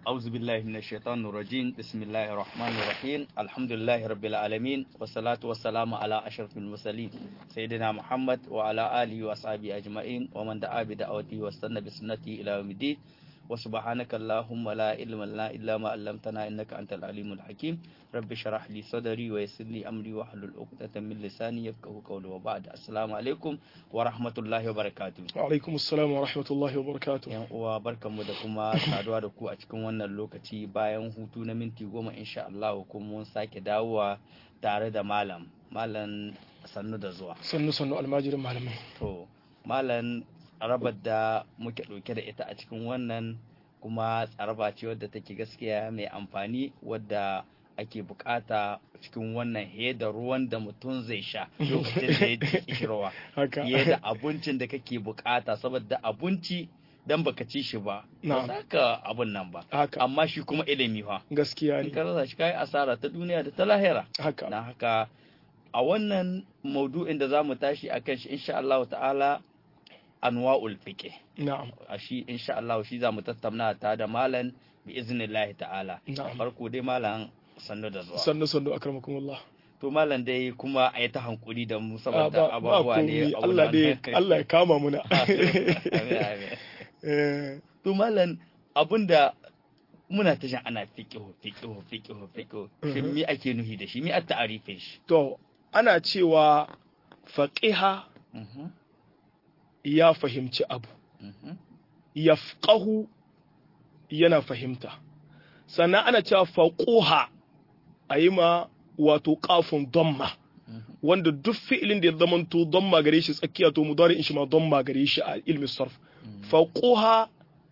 أعوذ بالله من الشيطان الرجيم بسم الله الرحمن الرحيم الحمد لله رب العالمين والصلاة والسلام على أشرف المرسلين سيدنا محمد وعلى آله وأصحابه أجمعين ومن دعا بدعوته واستنى بسنته إلى يوم الدين وسبحانك اللهم لا علم لنا إلا ما علمتنا إنك أنت العليم الحكيم رب اشرح لي صدري ويسر لي أمري واحلل عقدة من لساني يفقهوا قولي وبعد السلام عليكم ورحمة الله وبركاته alaikum assalam wa rahmatullahi wa barakatuh yan uwa barkanmu da kuma saduwa da ku a cikin wannan lokaci bayan hutu na minti goma insha Allah kuma mun sake dawowa tare da malam malam sannu da zuwa sannu sannu almajirin malamai to malam tsarabar da muke ɗauke da ita a cikin wannan kuma tsaraba ce wadda take gaskiya mai amfani wadda ake bukata cikin wannan he da ruwan da mutum zai sha lokacin da ya ji kishirwa haka fiye da abincin da kake bukata saboda abinci dan baka ci shi ba ba Na'am. za ka abun nan ba haka amma shi kuma ilimi fa gaskiya in ne ka rasa shi kai asara ta duniya da ta lahira haka na haka a wannan maudu'in da za mu tashi a kan shi insha Allah ta'ala anwa'ul fiqh na'am a shi insha Allah shi za mu tattauna ta da malam bi iznillahi ta'ala Na'am. farko dai malam sannu da zuwa sannu sannu akramakumullah to malam dai kuma a yi ta hankuri da mu Ah, saboda ba ba abubuwa ne komai Allah dai Allah ya kama muna Amin, amin. Eh, to malam abinda muna ta jan ana fiqihu fiqihu fiqihu fiqihu shin Mhm. me ake nuhi da shi me at ta'arifin shi to ana cewa faqiha Mhm, ya fahimci abu mhm, yafqahu yana fahimta sannan ana cewa faquha ayi ma wato qafun damma mhm. wanda duk fi'ilin da ya zamanto damma gare shi tsakiya to mudari'in shi ma damma gare shi a ilmi sarf faquha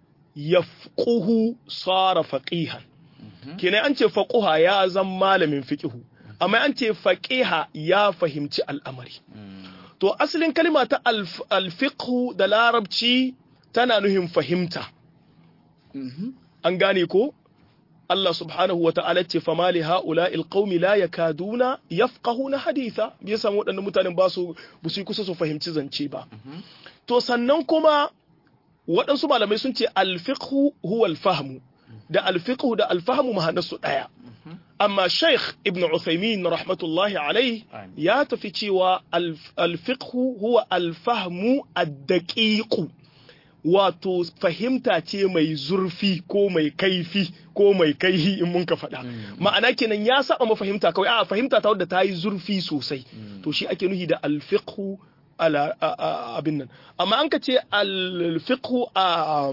yafquhu sara faqihan Mhm. kenan an ce faquha ya zan malamin fiqihu amma an ce faqiha ya fahimci al'amari Mm, to asalin kalma ta alf- alfiqhu da larabci tana nuhin fahimta mhm. an gane ko Allah subhanahu wa ta'ala ce fama li ha'ula'il qaumi la yakaduna yafqahuna haditha me yasa waɗannan mutanen ba su ba su yi kusa su fahimci zance ba Mhm. to sannan kuma waɗansu malamai sun ce alfiqhu huwa alfahmu da alfiqhu da alfahmu mahanarsu ɗaya Mhm. amma Sheikh Ibn Uthaymin rahmatullahi alaihi Amin. ya tafi cewa alf- alfiqhu huwa alfahmu ad-daqiqu wato fahimta ce mai zurfi ko mai kaifi ko mai kaihi in mun ka faɗa Mm. ma'ana kenan ya saba mafahimta kawai a fahimta ta wadda ta yi zurfi sosai Mm. to shi ake nuhi da alfiqhu ala a- a- abin nan amma an ka ce alfiqhu a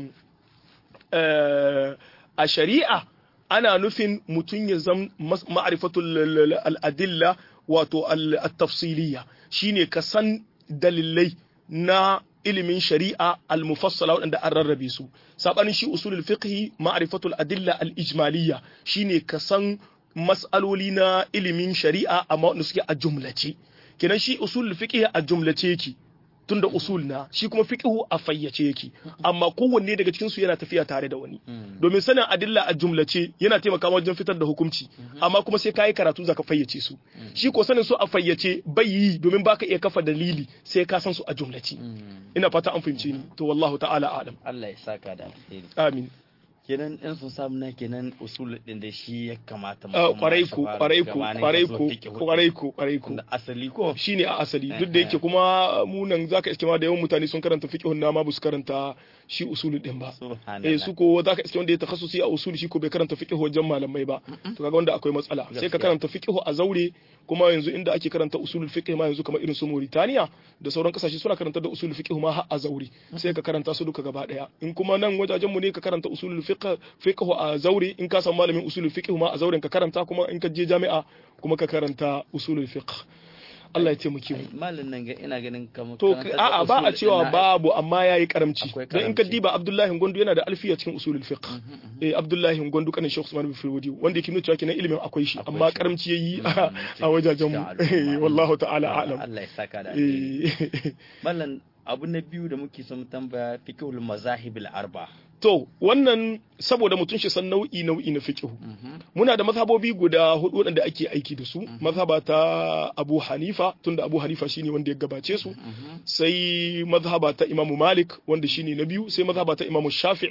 eh, a shari'a ana nufin mutum ya zam mas- ma'rifatul al'adilla wato al- at-tafsiliya shine ka san dalilai na ilimin shari'a al-mufassala waɗanda an rarrabe su sabanin shi usulul fiqhi ma'rifatul adilla al-ijmaliyya shine ka san mas'aloli na ilimin shari'a amma wanda suke a jumlace kenan shi usulul fiqhi a jumlace yake tunda usul na shi kuma fiqhu a fayyace yake amma kowanne daga cikin su yana tafiya tare da wani Mm. domin sanin adilla a jumlace yana taimakawa wajen fitar da hukunci amma kuma sai kayi karatu zaka fayyace su shi ko sanin su a fayyace bai yi domin baka iya kafa dalili sai ka san su a jumlace Mm. ina fata an fahimce ni to wallahu ta'ala a'lam Allah ya saka da alheri amin kenan in sun samu na kenan usul din da shi ya kamata mu Ah, kuma kwarai shi ku fara kwarai ku gabanin kwarai ka zo ku fiqhu. kwarai ku kwarai ku Da asali ko shine a asali duk da yake kuma mu nan zaka iske ma da yawan mutane sun karanta fiqhun na ma ba su karanta shi usulul din ba subhanallah eh su ko zaka iske wanda ya takhassusi a usuli shi ko bai karanta fiqh wajen malamai ba to kaga wanda akwai matsala sai ka Gaskiya. karanta fiqh a zaure kuma yanzu inda ake karanta usulul fiqh ma yanzu kamar irin su Mauritania da sauran kasashe suna karanta da usulul fiqh ma har a zaure sai ka karanta su duka gaba daya in kuma nan wajajen mu ne ka karanta usulul fiqh fiqh a zaure in ka san malamin usulul fiqh ma a zauren ka karanta kuma in ka je jami'a kuma ka karanta usulul fiqh Allah ya taimake mu malin nan ga ina ganin kamar To karantar da a'a ba a usul cewa din na- babu amma yayi karamci. Akwai Don in ka karamci. diba Abdullahi Gondo yana da alfiya cikin usulul fiqh. Eh Abdullahi Gondo kanin Sheikh Usman bin Firwadi wanda yake nuna cewa kenan ilimin akwai shi Akwai amma shi. karamci yayi Mm, a a wajajen mu. cikin al'umma. Wallahu ta'ala a'lam. Allah ya saka da alheri Eh, mallan abu na biyu da muke son mu tambaya fiqhul mazahibil arba To wannan saboda mutum shi san nau'i nau'i na fiqh. Muna da mazhabobi guda hudu waɗanda ake aiki da su. Mazhaba ta Abu Hanifa tunda Abu Hanifa shine wanda ya gabace su. sai mazhaba ta Imam Malik wanda shine na biyu sai mazhaba ta Imam Shafi'i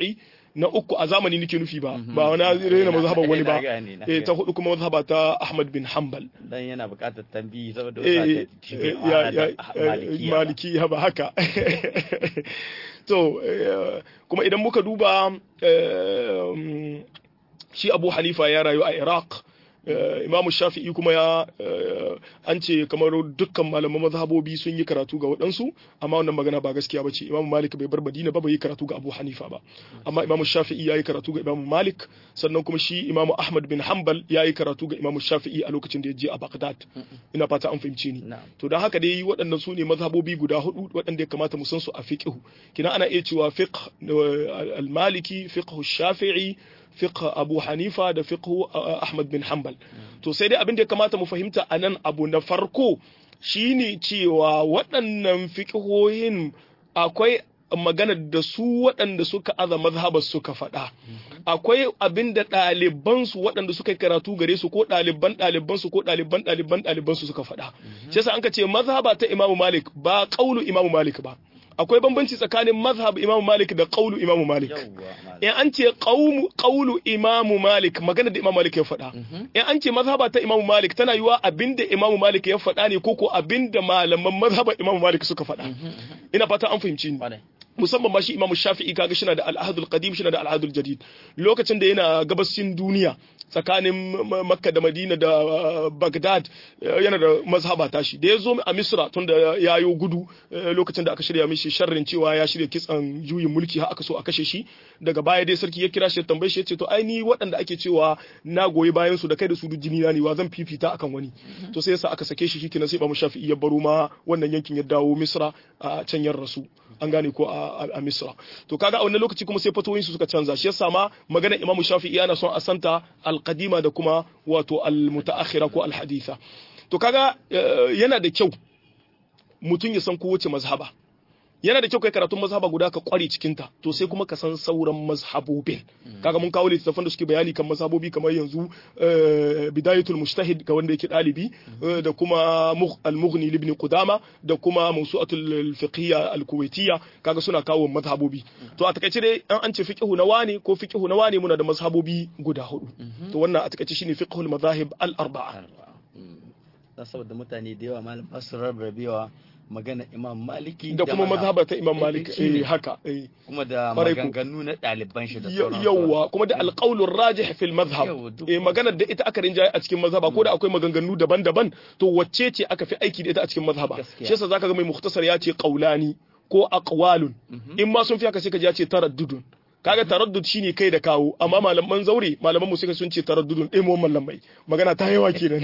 na uku a zamani nake nufi ba ba wani raina mazhaban wani ba Na gane, na eh gane. ta hudu kuma mazhaba ta Ahmad bin Hanbal dan yana buƙatar tambayi saboda eh wasu eh, ya ya eh, maliki ba haka to eh, kuma idan muka duba eh, mm, shi Abu Hanifa ya rayu a Iraq eh, Imam Shafi'i kuma ya eh, an ce kamar dukkan malaman mazhabobi sun yi karatu ga waɗansu amma wannan magana ba gaskiya bace Imam Malik bai bar Madina ba bai yi karatu ga Abu Hanifa ba amma Imam Shafi'i ya yi karatu ga Imam Malik sannan kuma shi Imam Ahmad bin Hanbal ya yi karatu ga Imam Shafi'i a lokacin da ya je a Baghdad ina fata an fahimce ni na'am to don haka dai waɗannan su ne mazhabobi guda hudu waɗanda ya kamata mu san su a fiqh kina ana iya cewa fiqh eh, al-maliki fiqh shafi'i fiqh abu hanifa da fiqh eh, ahmad bin hanbal to sai dai abin da ya kamata mu fahimta a nan abu na farko shine cewa waɗannan fiqhohin akwai maganar da su waɗanda suka aza mazhabar suka faɗa akwai abin da ɗalibansu waɗanda suka yi karatu gare su ko ɗaliban ɗalibansu ko ɗaliban ɗaliban ɗalibansu suka faɗa shi yasa an ka ce mazhaba ta imamu malik ba ƙaulu imamu malik ba akwai bambanci tsakanin mazhab imamu malik da ƙaulu imamu malik yawwa in an ce qaumu- qawlu imamu malik magana da imamu malik ya faɗa in an ce mazhaba ta imamu malik tana yiwa abinda imamu malik ya faɗa ne ko ko abinda malaman mazhaban imamu malik suka faɗa ina fata an fahimci ni Kwarai. musamman ma shi imamu shafi'i kaga shi na da al'adul qadim shi na da al'adul jadid lokacin da yana gabasin duniya tsakanin M- makka da madina da uh, bagdad uh, yana da mazhaba tashi da ya zo a misra tun da ya yi gudu uh, lokacin da aka shirya mishi sharrin cewa ya shirya kitsan juyin mulki har aka so a kashe shi daga baya dai sarki ya kira shi ya tambaye shi ya ce to ai ni waɗanda ake cewa na goyi bayan su da kai da su duk jini na ne wa zan fifita akan wani to sai yasa aka sake shi shikenan sai imamu shafi'i ya baro ma wannan yankin ya dawo misra a can yan rasu an gane ko a, a, a misra to kaga a wannan lokaci kuma sai fatoyin su suka canza shi yasa ma magana imamu shafi'i yana son a santa alqadima da kuma wato almutaakhira ko alhaditha to kaga eh, yana da kyau mutum ya san kowace mazhaba yana da kyau kai karatun mazhaba guda ka kware cikin ta to sai kuma ka san sauran mazhabobin kaga mun kawo littattafan da suke bayani kan mazhabobi kamar yanzu eh, bidayatul mujtahid ga wanda yake dalibi eh, da kuma Mugh- al-mughni ibn qudama da kuma mawsu'atul fiqhiyya al-kuwaitiyya kaga suna kawo mazhabobi to a takaice dai an an ce fiqhu na wane ko fiqhu na wane muna da mazhabobi guda hudu to wannan a takaice shine fiqhul madahib al-arba'a dan saboda mutane da yawa malam ba su rarrabewa magana imam maliki da kuma mazhaba ta imam Eh, malik eh, shine. eh haka eh kuma da Kwarai ko. maganganu na ɗaliban shi da Ya- sauransu yawwa kuma da alƙaulun rajih fil mazhab Yawwa, duk eh maganar da ita aka rinjaye a cikin mazhaba ko da akwai maganganu daban-daban to wacce ce aka fi aiki da ita a cikin mazhaba Gaskiya. shi yasa zaka ga mai mukhtasar ya ce qaulani ko aqwalun in ma sun fi haka sai ka ji ya ce taraddudun kaga taraddud shine kai da kawo amma malaman zaure malaman mu suka sun ce taraddudun ɗaya mu mallamai magana ta yawa kenan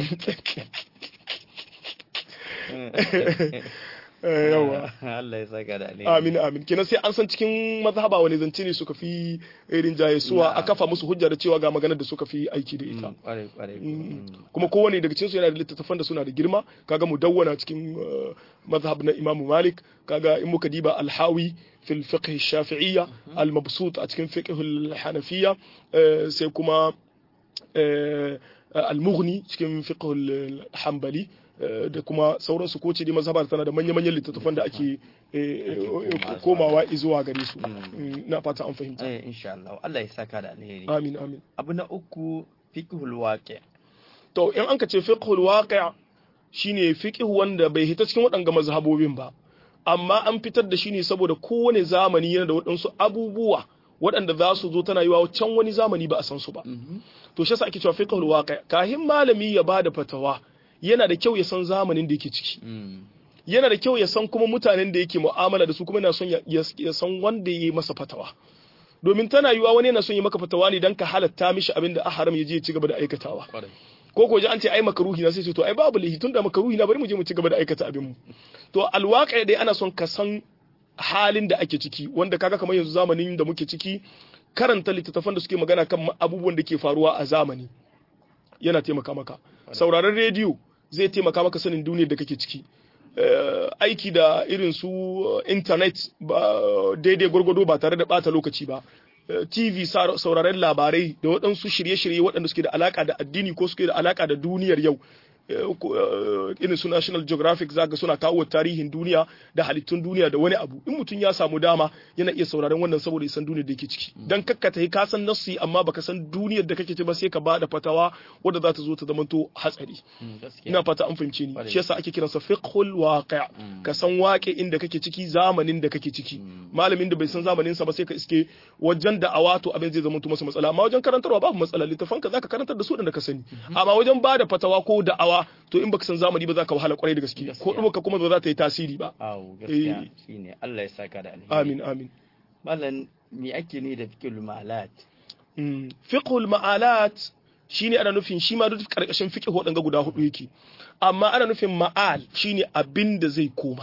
Eh, yawa Allah ya saka da alheri amin amin kenan sai an san cikin mazhaba wani zance ne suka fi irin jaye suwa a Na'am. kafa musu hujja da cewa ga maganar da suka fi aiki da ita Mm, kwarai kwarai Mm. kuma kowane daga cikinsu yana da littattafan da suna da girma kaga mu dawwana cikin uh, mazhab na Imam Malik kaga in muka diba al-Hawi fil fiqh shafi'iyya al-mabsut a cikin fiqh al-Hanafiyya eh, sai kuma eh, al-Mughni cikin fiqh al-Hanbali eh, da kuma sauransu ko ce dai mazhabar tana da manya-manyan littattafan da ake eh, komawa komawa zuwa gare su Mm. Mm, na fata an fahimta eh insha Allah Allah ya saka da alheri amin amin abu na uku fiqhul waqi to in an ka ce fiqhul waqi' shine fiqh wanda bai hita cikin waɗanga mazhabobin ba amma an fitar da shi ne saboda kowane zamani yana da waɗansu abubuwa waɗanda za su zo tana yiwa can wani zamani ba a san su ba to shi yasa ake cewa fiqhul waqi' kahin malami ya bada fatawa yana da kyau ya san zamanin da yake ciki Mm. yana da kyau ya san kuma mutanen da yake mu'amala da su kuma yana son ya- ya ya san wanda ya yi masa fatawa domin tana yiwa wani yana son ya maka fatawa ne dan ka halatta mishi abin da a haram ya je ya ci gaba da aikatawa kwarai ko ko ji an ce ai makaruhi na sai ce to ai babu lahi tunda makaruhi na bari mu je mu ci gaba da aikata abin mu to alwaqi dai ana son ka san halin da ake ciki wanda kaga kamar yanzu zamanin da muke ciki karanta littattafan da suke magana kan abubuwan da ke faruwa a zamani yana taimaka maka sauraron rediyo zai taimaka maka sanin duniyar da kake ciki Eh, aiki da irin su eh, internet ba daidai gwargwado ba tare da bata lokaci ba Eh, TV sa- sauraren labarai da waɗansu shirye-shirye waɗanda suke da alaka da addini ko suke da alaka da duniyar yau irin su National Geographic zaka suna kawo tarihin duniya da halittun duniya da wani abu in mutum ya samu dama yana iya sauraron wannan saboda ya san duniyar da yake ciki dan kakkata ka san nassi amma baka san duniyar da kake ci ba sai ka bada fatawa wadda za ta zo ta zamanto hatsari ina fata an fahimce ni shi yasa ake kiransa fiqhul waqi' ka san waƙe inda kake ciki zamanin da kake ciki malamin da bai san zamanin sa ba sai ka iske wajen da awato abin zai zama masa matsala amma wajen karantarwa babu matsala littafan ka zaka karantar da su da ka sani amma wajen bada fatawa ko da'awa to in baka san zamani ba zaka wahala kwarai da gaske ko duba kuma ba za ta yi tasiri ba awo gaskiya shine Allah ya saka da alheri amin amin mallan me ake ne da fiqhul ma'alat fiqhul ma'alat shine ana nufin shi ma duk karkashin fiqh wadanga guda hudu yake amma ana nufin ma'al shine abin da zai koma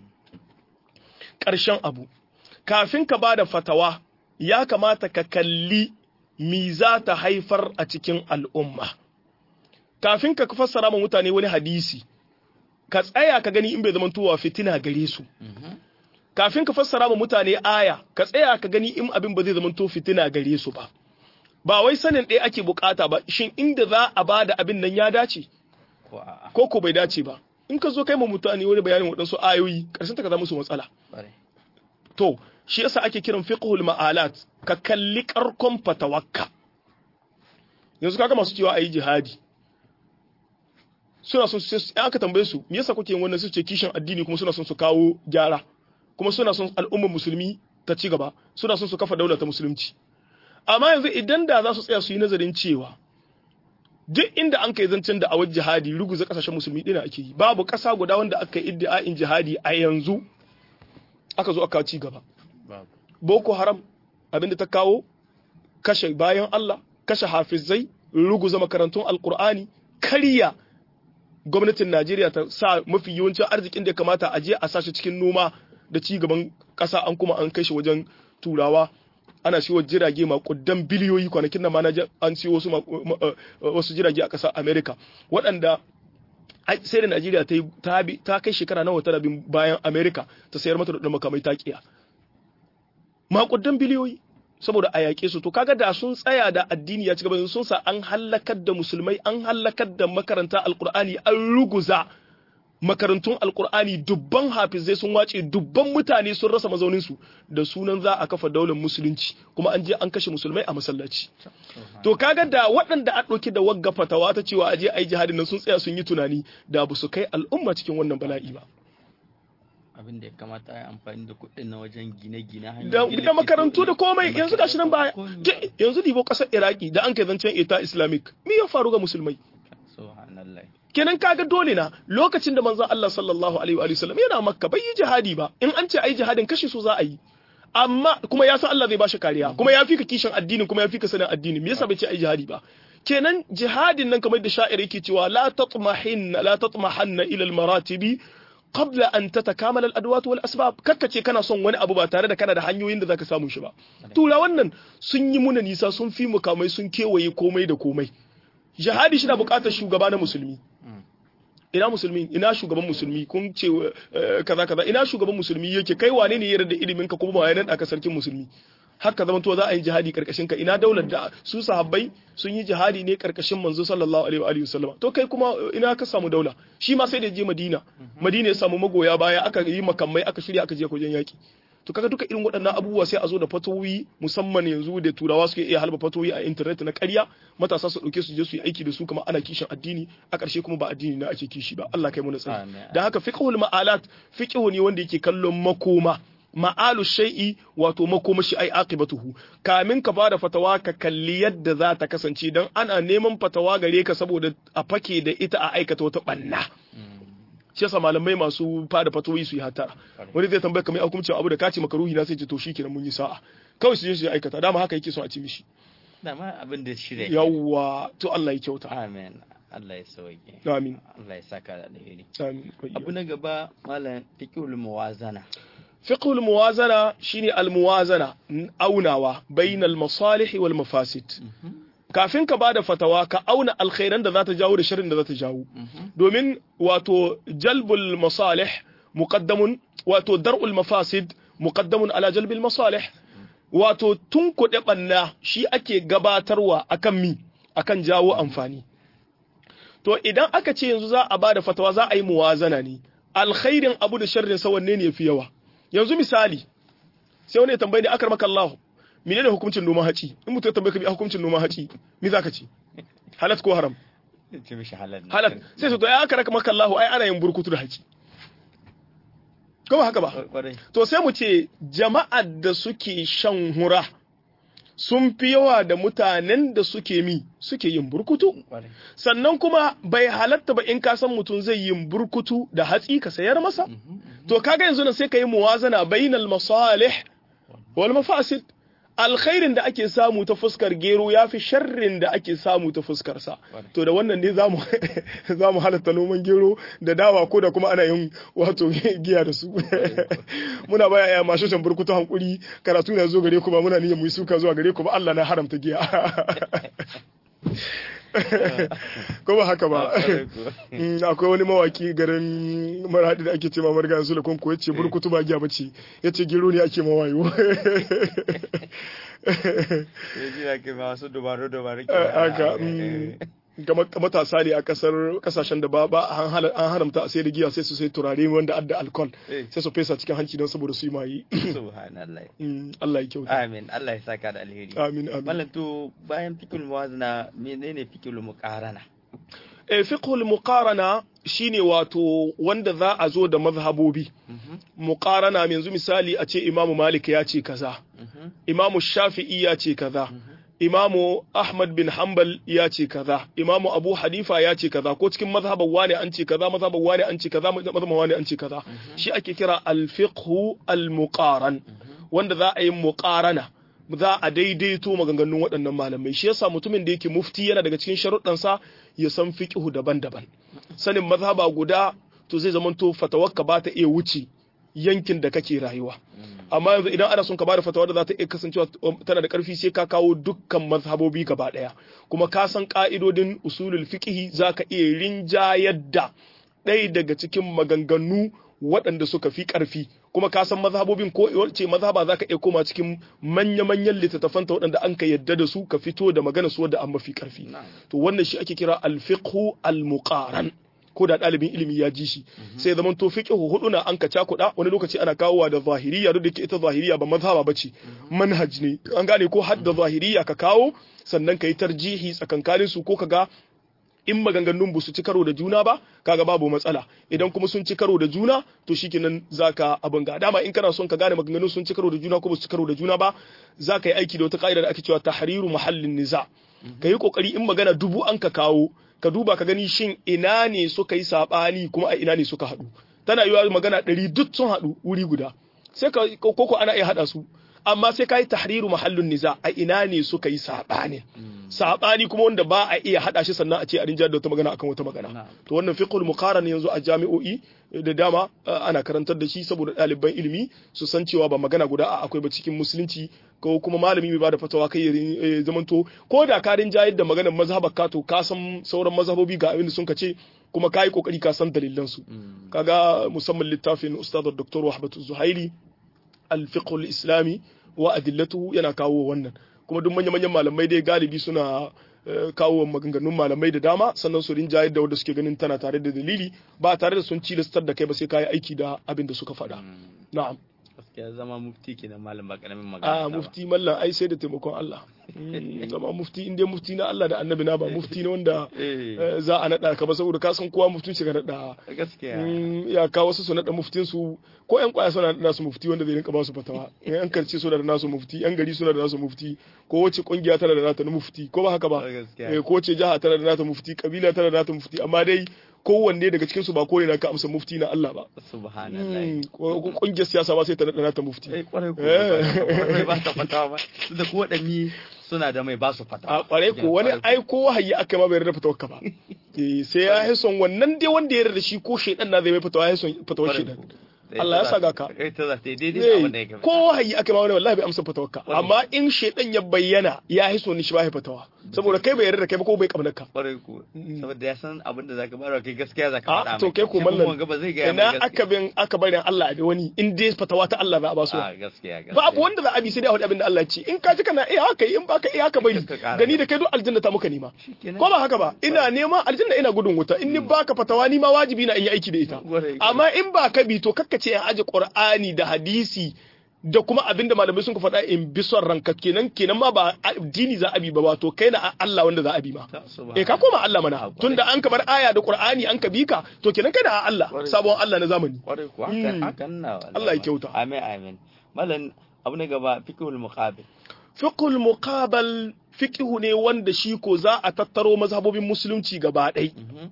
ƙarshen abu kafin ka bada fatawa ya kamata ka kalli mi za ta haifar a cikin al'umma kafin ka fassara ma mutane wani hadisi ka tsaya ka gani in bai zama tuwa fitina gare su kafin ka fassara ma mutane aya ka tsaya ka gani in abin ba zai zama to fitina gare su ba ba wai sanin ɗaya ake bukata ba shin inda za a ba da abin nan ya dace ko ko bai dace ba in ka zo kai ma mutane wani bayanin waɗansu ayoyi ƙarshen ta ka zama su matsala to shi yasa ake kiran fiqhul ma'alat ka kalli karkon fatawakka yanzu kaga masu cewa ayi jihadi suna son su aka tambaye su me yasa kuke yin wannan su ce kishin addini kuma suna son su kawo gyara kuma suna son al'ummar musulmi ta ci gaba suna son su kafa daular ta musulunci amma yanzu idan da za su tsaya su yi nazarin cewa duk inda an kai zancen da awar jihadi ruguza kasashen musulmi dina ake yi babu kasa guda wanda aka yi iddia'in jihadi a yanzu aka zo aka ci gaba boko haram abinda ta kawo kashe bayan Allah kashe hafizai ruguza makarantun alkur'ani karya gwamnatin Najeriya ta sa mafi yawancin arzikin da ya kamata a je a sashi cikin noma da ci gaban ƙasa an kuma an kai shi wajen turawa ana siyo jirage makudan biliyoyi kwanakin nan ma an siyo wasu wasu jirage a ƙasar America waɗanda sai da Najeriya ta ta kai shekara nawa tana bin bayan America ta sayar mata da makamai ta kiya makudan biliyoyi saboda a yaƙe su to kaga da sun tsaya da addini ya ci gaba sun sa an hallakar da musulmai an hallakar da makaranta alkur'ani an ruguza makarantun alkur'ani dubban hafizai sun wace dubban mutane sun rasa mazauninsu da sunan za a kafa daular musulunci kuma an je an kashe musulmai a masallaci to kaga da waɗanda a ɗauki da wagga fatawa ta cewa aje ai jihadin nan sun tsaya sun yi tunani da ba su kai al'umma cikin wannan bala'i ba abin da ya kamata a amfani da kuɗin na wajen gine-gine da makarantu da komai yanzu gashi nan baya yanzu dibo ƙasar iraki da an kai zancen ita islamic me ya faru ga musulmai kenan kaga dole na lokacin da manzon Allah sallallahu alaihi wa sallam yana makka bai yi jihadi ba in an ce ai jihadin kashe su za a yi amma kuma ya san Allah zai bashi kariya kuma ya fika kishin addinin kuma ya fika sanin addini me yasa bai ce ai jihadi ba kenan jihadin nan kamar da sha'ir yake cewa la tatmahinna la tatmahanna ila al-maratibi qabla an tatakamala al-adwat wal asbab kakkace kana son wani abu ba tare da kana da hanyoyin da zaka samu shi ba tura wannan sun yi muna nisa sun fi mukamai sun kewaye komai da komai jihadi shi na bukatar shugaba na musulmi ina musulmi ina shugaban musulmi kun ce kaza kaza ina shugaban musulmi yake kai wane ne yarda da ilimin ka kuma wayanan aka sarkin musulmi haka zaman to za a yi jihadi karkashin ka ina daular da su sahabbai sun yi jihadi ne karkashin manzo sallallahu alaihi wa alihi wasallam to kai kuma ina ka samu daula shi ma sai da je madina madina ya samu magoya baya aka yi makamai aka shirya aka je wajen yaki to kaga duka irin waɗannan abubuwa sai a zo da fatoyi musamman yanzu da turawa suke iya halba fatoyi a internet na ƙarya matasa su ɗauke su je su yi aiki da su kamar ana kishin addini a ƙarshe kuma ba addini na ake kishi ba Allah kai mu nasara da haka fiqhul ma'alat fiqhu ne wanda yake kallon makoma ma'alu shay'i wato makomashi ai aqibatuhu kamin ka fara fatawa ka kalli yadda za ta kasance dan ana neman fatawa gare ka saboda a fake da ita a aikata wata banna shi yasa malamai masu fada fatoyi su yi hatara wani zai tambaya kamar hukuncin abu da kace maka ruhi na sai ce to shikenan mun yi sa'a kawai su je su aikata dama haka yake son a ci mishi dama abin da shirya yawwa to Allah ya kyauta amen Allah ya sauke amin Allah ya saka da alheri amin abu na gaba malam fiqhul muwazana fiqhul muwazana shine al muwazana aunawa bainal masalih wal mafasid kafin ka bada fatawa ka auna alkhairan da za ta jawo da shirin da za ta jawo domin wato jalbul masalih muqaddamun wato dar'ul mafasid muqaddamun ala jalbil masalih wato tun kuɗe ɓanna shi ake gabatarwa akan mi akan jawo amfani to idan aka ce yanzu za a bada fatawa za a yi muwazana ne alkhairin abu da sharrin sa wanne ne yafi yawa yanzu misali sai wani ya tambaye ni akar maka Allah menene hukuncin noman haci in mutum ya tambaye ka bi hukuncin noman haci me zaka ce halat ko haram ce mishi halal ne. halat sai su to ya akar maka Allah ai ana yin burkutu da haci ko ba haka ba Kwarai. to sai mu ce jama'ar da suke shan hura sun fi yawa da mutanen da suke mi suke yin burkutu Kwarai. sannan kuma bai halatta ba in ka san mutum zai yin burkutu da hatsi ka sayar masa to kaga yanzu nan sai ka yi muwazana bainal masalih wal mafasid alkhairin da ake samu ta fuskar gero ya fi sharrin da ake samu ta fuskar sa to da wannan ne zamu zamu halatta noman gero da dawa ko da kuma ana yin wato giya da su muna baya ya masu shan burkutu hankuri karatu na zo gare ku ba muna niyyar mu yi suka zuwa gare ku ba Allah na haramta giya ko ba haka ba Kwarai kuwa. Mm, akwai wani mawaki garin marhaɗi da ake ce mamar ga su ko ya ce burkutu ba giya bace ya ce gero ne ake mawayo Ya ji da ke masu dubaru dubaru ke. haka mm, kamar matasa ne a kasar kasashen da ba ba an hala- an haramta a sai da giya sai su sai turare wanda adda alcohol Eh. sai su fesa cikin hanci don saboda su yi mayi Subhanallah. Mm, Allah ya kyauta Amin. Allah ya saka da alheri. amin amin Mallam to bayan fikul muwazana menene fikul muqarana? eh fiqhul muqarana shine wato wanda za a zo da mazhabobi muqarana yanzu misali a ce imamu malik ya ce kaza imamu shafi'i ya ce kaza imamu ahmad bin hanbal ya ce kaza imamu abu hanifa ya ce kaza ko cikin mazhaban wani an ce kaza mazhaban wani an ce kaza mazhaban wani an ce kaza shi ake kira al-fiqhu al-muqaran wanda za a yi muqarana za a daidaito maganganun waɗannan malamai shi yasa mutumin da yake mufti yana daga cikin sharuɗansa ya san fiqhu daban-daban sanin mazhaba guda to zai zamanto fatawarka ba ta iya wuce yankin da kake rayuwa amma yanzu idan ana son ka bada fatawa da za ta iya kasancewa tana da karfi sai ka kawo dukkan mazhabobi gaba daya kuma ka san ka'idodin usulul fiqhi zaka iya rinjayar da ɗaya daga cikin maganganu waɗanda suka fi ƙarfi kuma ka san mazhabobin ko ce mazhaba za ka iya koma cikin manya-manyan littattafanta waɗanda an ka yadda da su ka fito da magana su wadda an mafi ƙarfi to wannan shi ake kira alfiqhu almuqaran ko da ɗalibin ilimi ya ji shi sai zaman to fiqhu hudu na an ka cakuɗa wani lokaci ana kawowa da zahiriya duk da ke ita zahiriya ba mazhaba bace manhaj ne an gane ko hadda zahiriya ka kawo sannan ka yi tarjihi tsakankanin su ko ka ga in maganganun ba su ci karo da juna ba kaga babu matsala idan kuma sun ci karo da juna to shikenan zaka abin ga dama in kana son ka gane maganganun sun ci karo da juna ko ba su ci karo da juna ba zaka yi aiki da wata ka'ida da ake cewa tahriru muhallin niza ka yi kokari in magana dubu an ka kawo ka duba ka gani shin ina ne suka yi sabani kuma a ina ne suka haɗu tana yiwa magana ɗari duk sun haɗu wuri guda sai ka koko ana iya haɗa su amma sai ka yi tahriru mahallin niza a ina ne suka yi saɓani saɓani kuma wanda ba a iya haɗa shi sannan a ce a rinjar da wata magana akan wata magana to wannan fiqhul muqaran yanzu a jami'o'i da dama ana karantar da shi saboda ɗaliban ilimi su san cewa ba magana guda a akwai ba cikin musulunci ko kuma malami mai bada fatawa kai ya zamanto ko da ka rinjayar da maganar mazhabar ka to ka san sauran mazhabobi ga abin da sun ka ce kuma ka yi kokari ka san dalilan su kaga musamman littafin ustad dr wahbatu zuhairi al-fiqh al-islami wa adillatuhu yana kawo wannan kuma duk manya-manyan malamai dai galibi suna kawo maganganun malamai da dama sannan su rinjaye da wanda suke ganin tana tare da dalili ba tare da sun cilastar da kai ba sai kayi aiki da abin da suka faɗa na'am gaskiya zama mufti kenan malam ba karamin magana a mufti mallan ai sai da taimakon Allah zama mufti in dai mufti na Allah da annabi na ba mufti ne wanda za a nada ka ba saboda ka san kowa muftin shi ka nada gaskiya ya kawo wasu su nada muftin su ko yan kwaya suna da nasu mufti wanda zai rinka ba su fatawa yan karce suna da nasu mufti yan gari suna da nasu mufti ko wace kungiya tana da nata mufti ko ba haka ba ko wace jiha tana da nata mufti kabila tana da nata mufti amma dai kowanne daga cikin su ba kore na ka amsa mufti na Allah ba subhanallah ko kungiyar siyasa ba sai ta nada nata mufti eh kwarai ko ba ta fatawa ba su da ko wadanni suna da mai ba su fatawa a kwarai ko wani ai ko wahayi aka ma bai yarda fatawar ka ba eh sai ya yi son wannan dai wanda ya yarda shi ko shedan na zai mai fatawa ya son fatawar shedan Allah ya saka ka ita za ta yi daidai da abin da ya ko wahayi aka ma wani wallahi bai amsa fatawarka amma in shedan ya bayyana ya hiso ni shi ba fatawa saboda kai bai yarda da kai ba ko bai kamar ka kwarai ko saboda ya san abin da zaka bayar kai gaskiya zaka a faɗa to kai ko mallan ba zai ga ina aka bin aka bari Allah da wani in dai fatawa ta Allah za a ba su a gaskiya gaskiya ba abu wanda za a bi sai dai a faɗi abin da Allah ya ce in ka ji kana iya haka in baka iya haka bari Ka ƙara gani da kai duk aljanna ta muka nema Shikenan. ko ba haka ba ina nema aljanna ina gudun wuta in ni baka fatawa ni ma wajibi na in yi aiki da ita Gwarai, gwarai. amma in ba ka bi to kakka ce in aje qur'ani da hadisi da kuma abin da malamai sun ka faɗa in bi son ranka kenan kenan ma ba addini za a bi ba wato kai na Allah wanda za a bi ma Ta, subhanallah. eh ka koma Allah mana Ah, tunda an kamar aya da qur'ani an ka bi ka to kenan kai na Allah Gwarai. sabon Allah na zamani kwarai ko Mm. hakan hakan na wallahi. Allah ya kyauta. amin amin mallan abu na gaba fiqhul muqabil fiqhul muqabal fiqhu ne wanda shi ko za a tattaro mazhabobin musulunci gaba ɗai Mhm.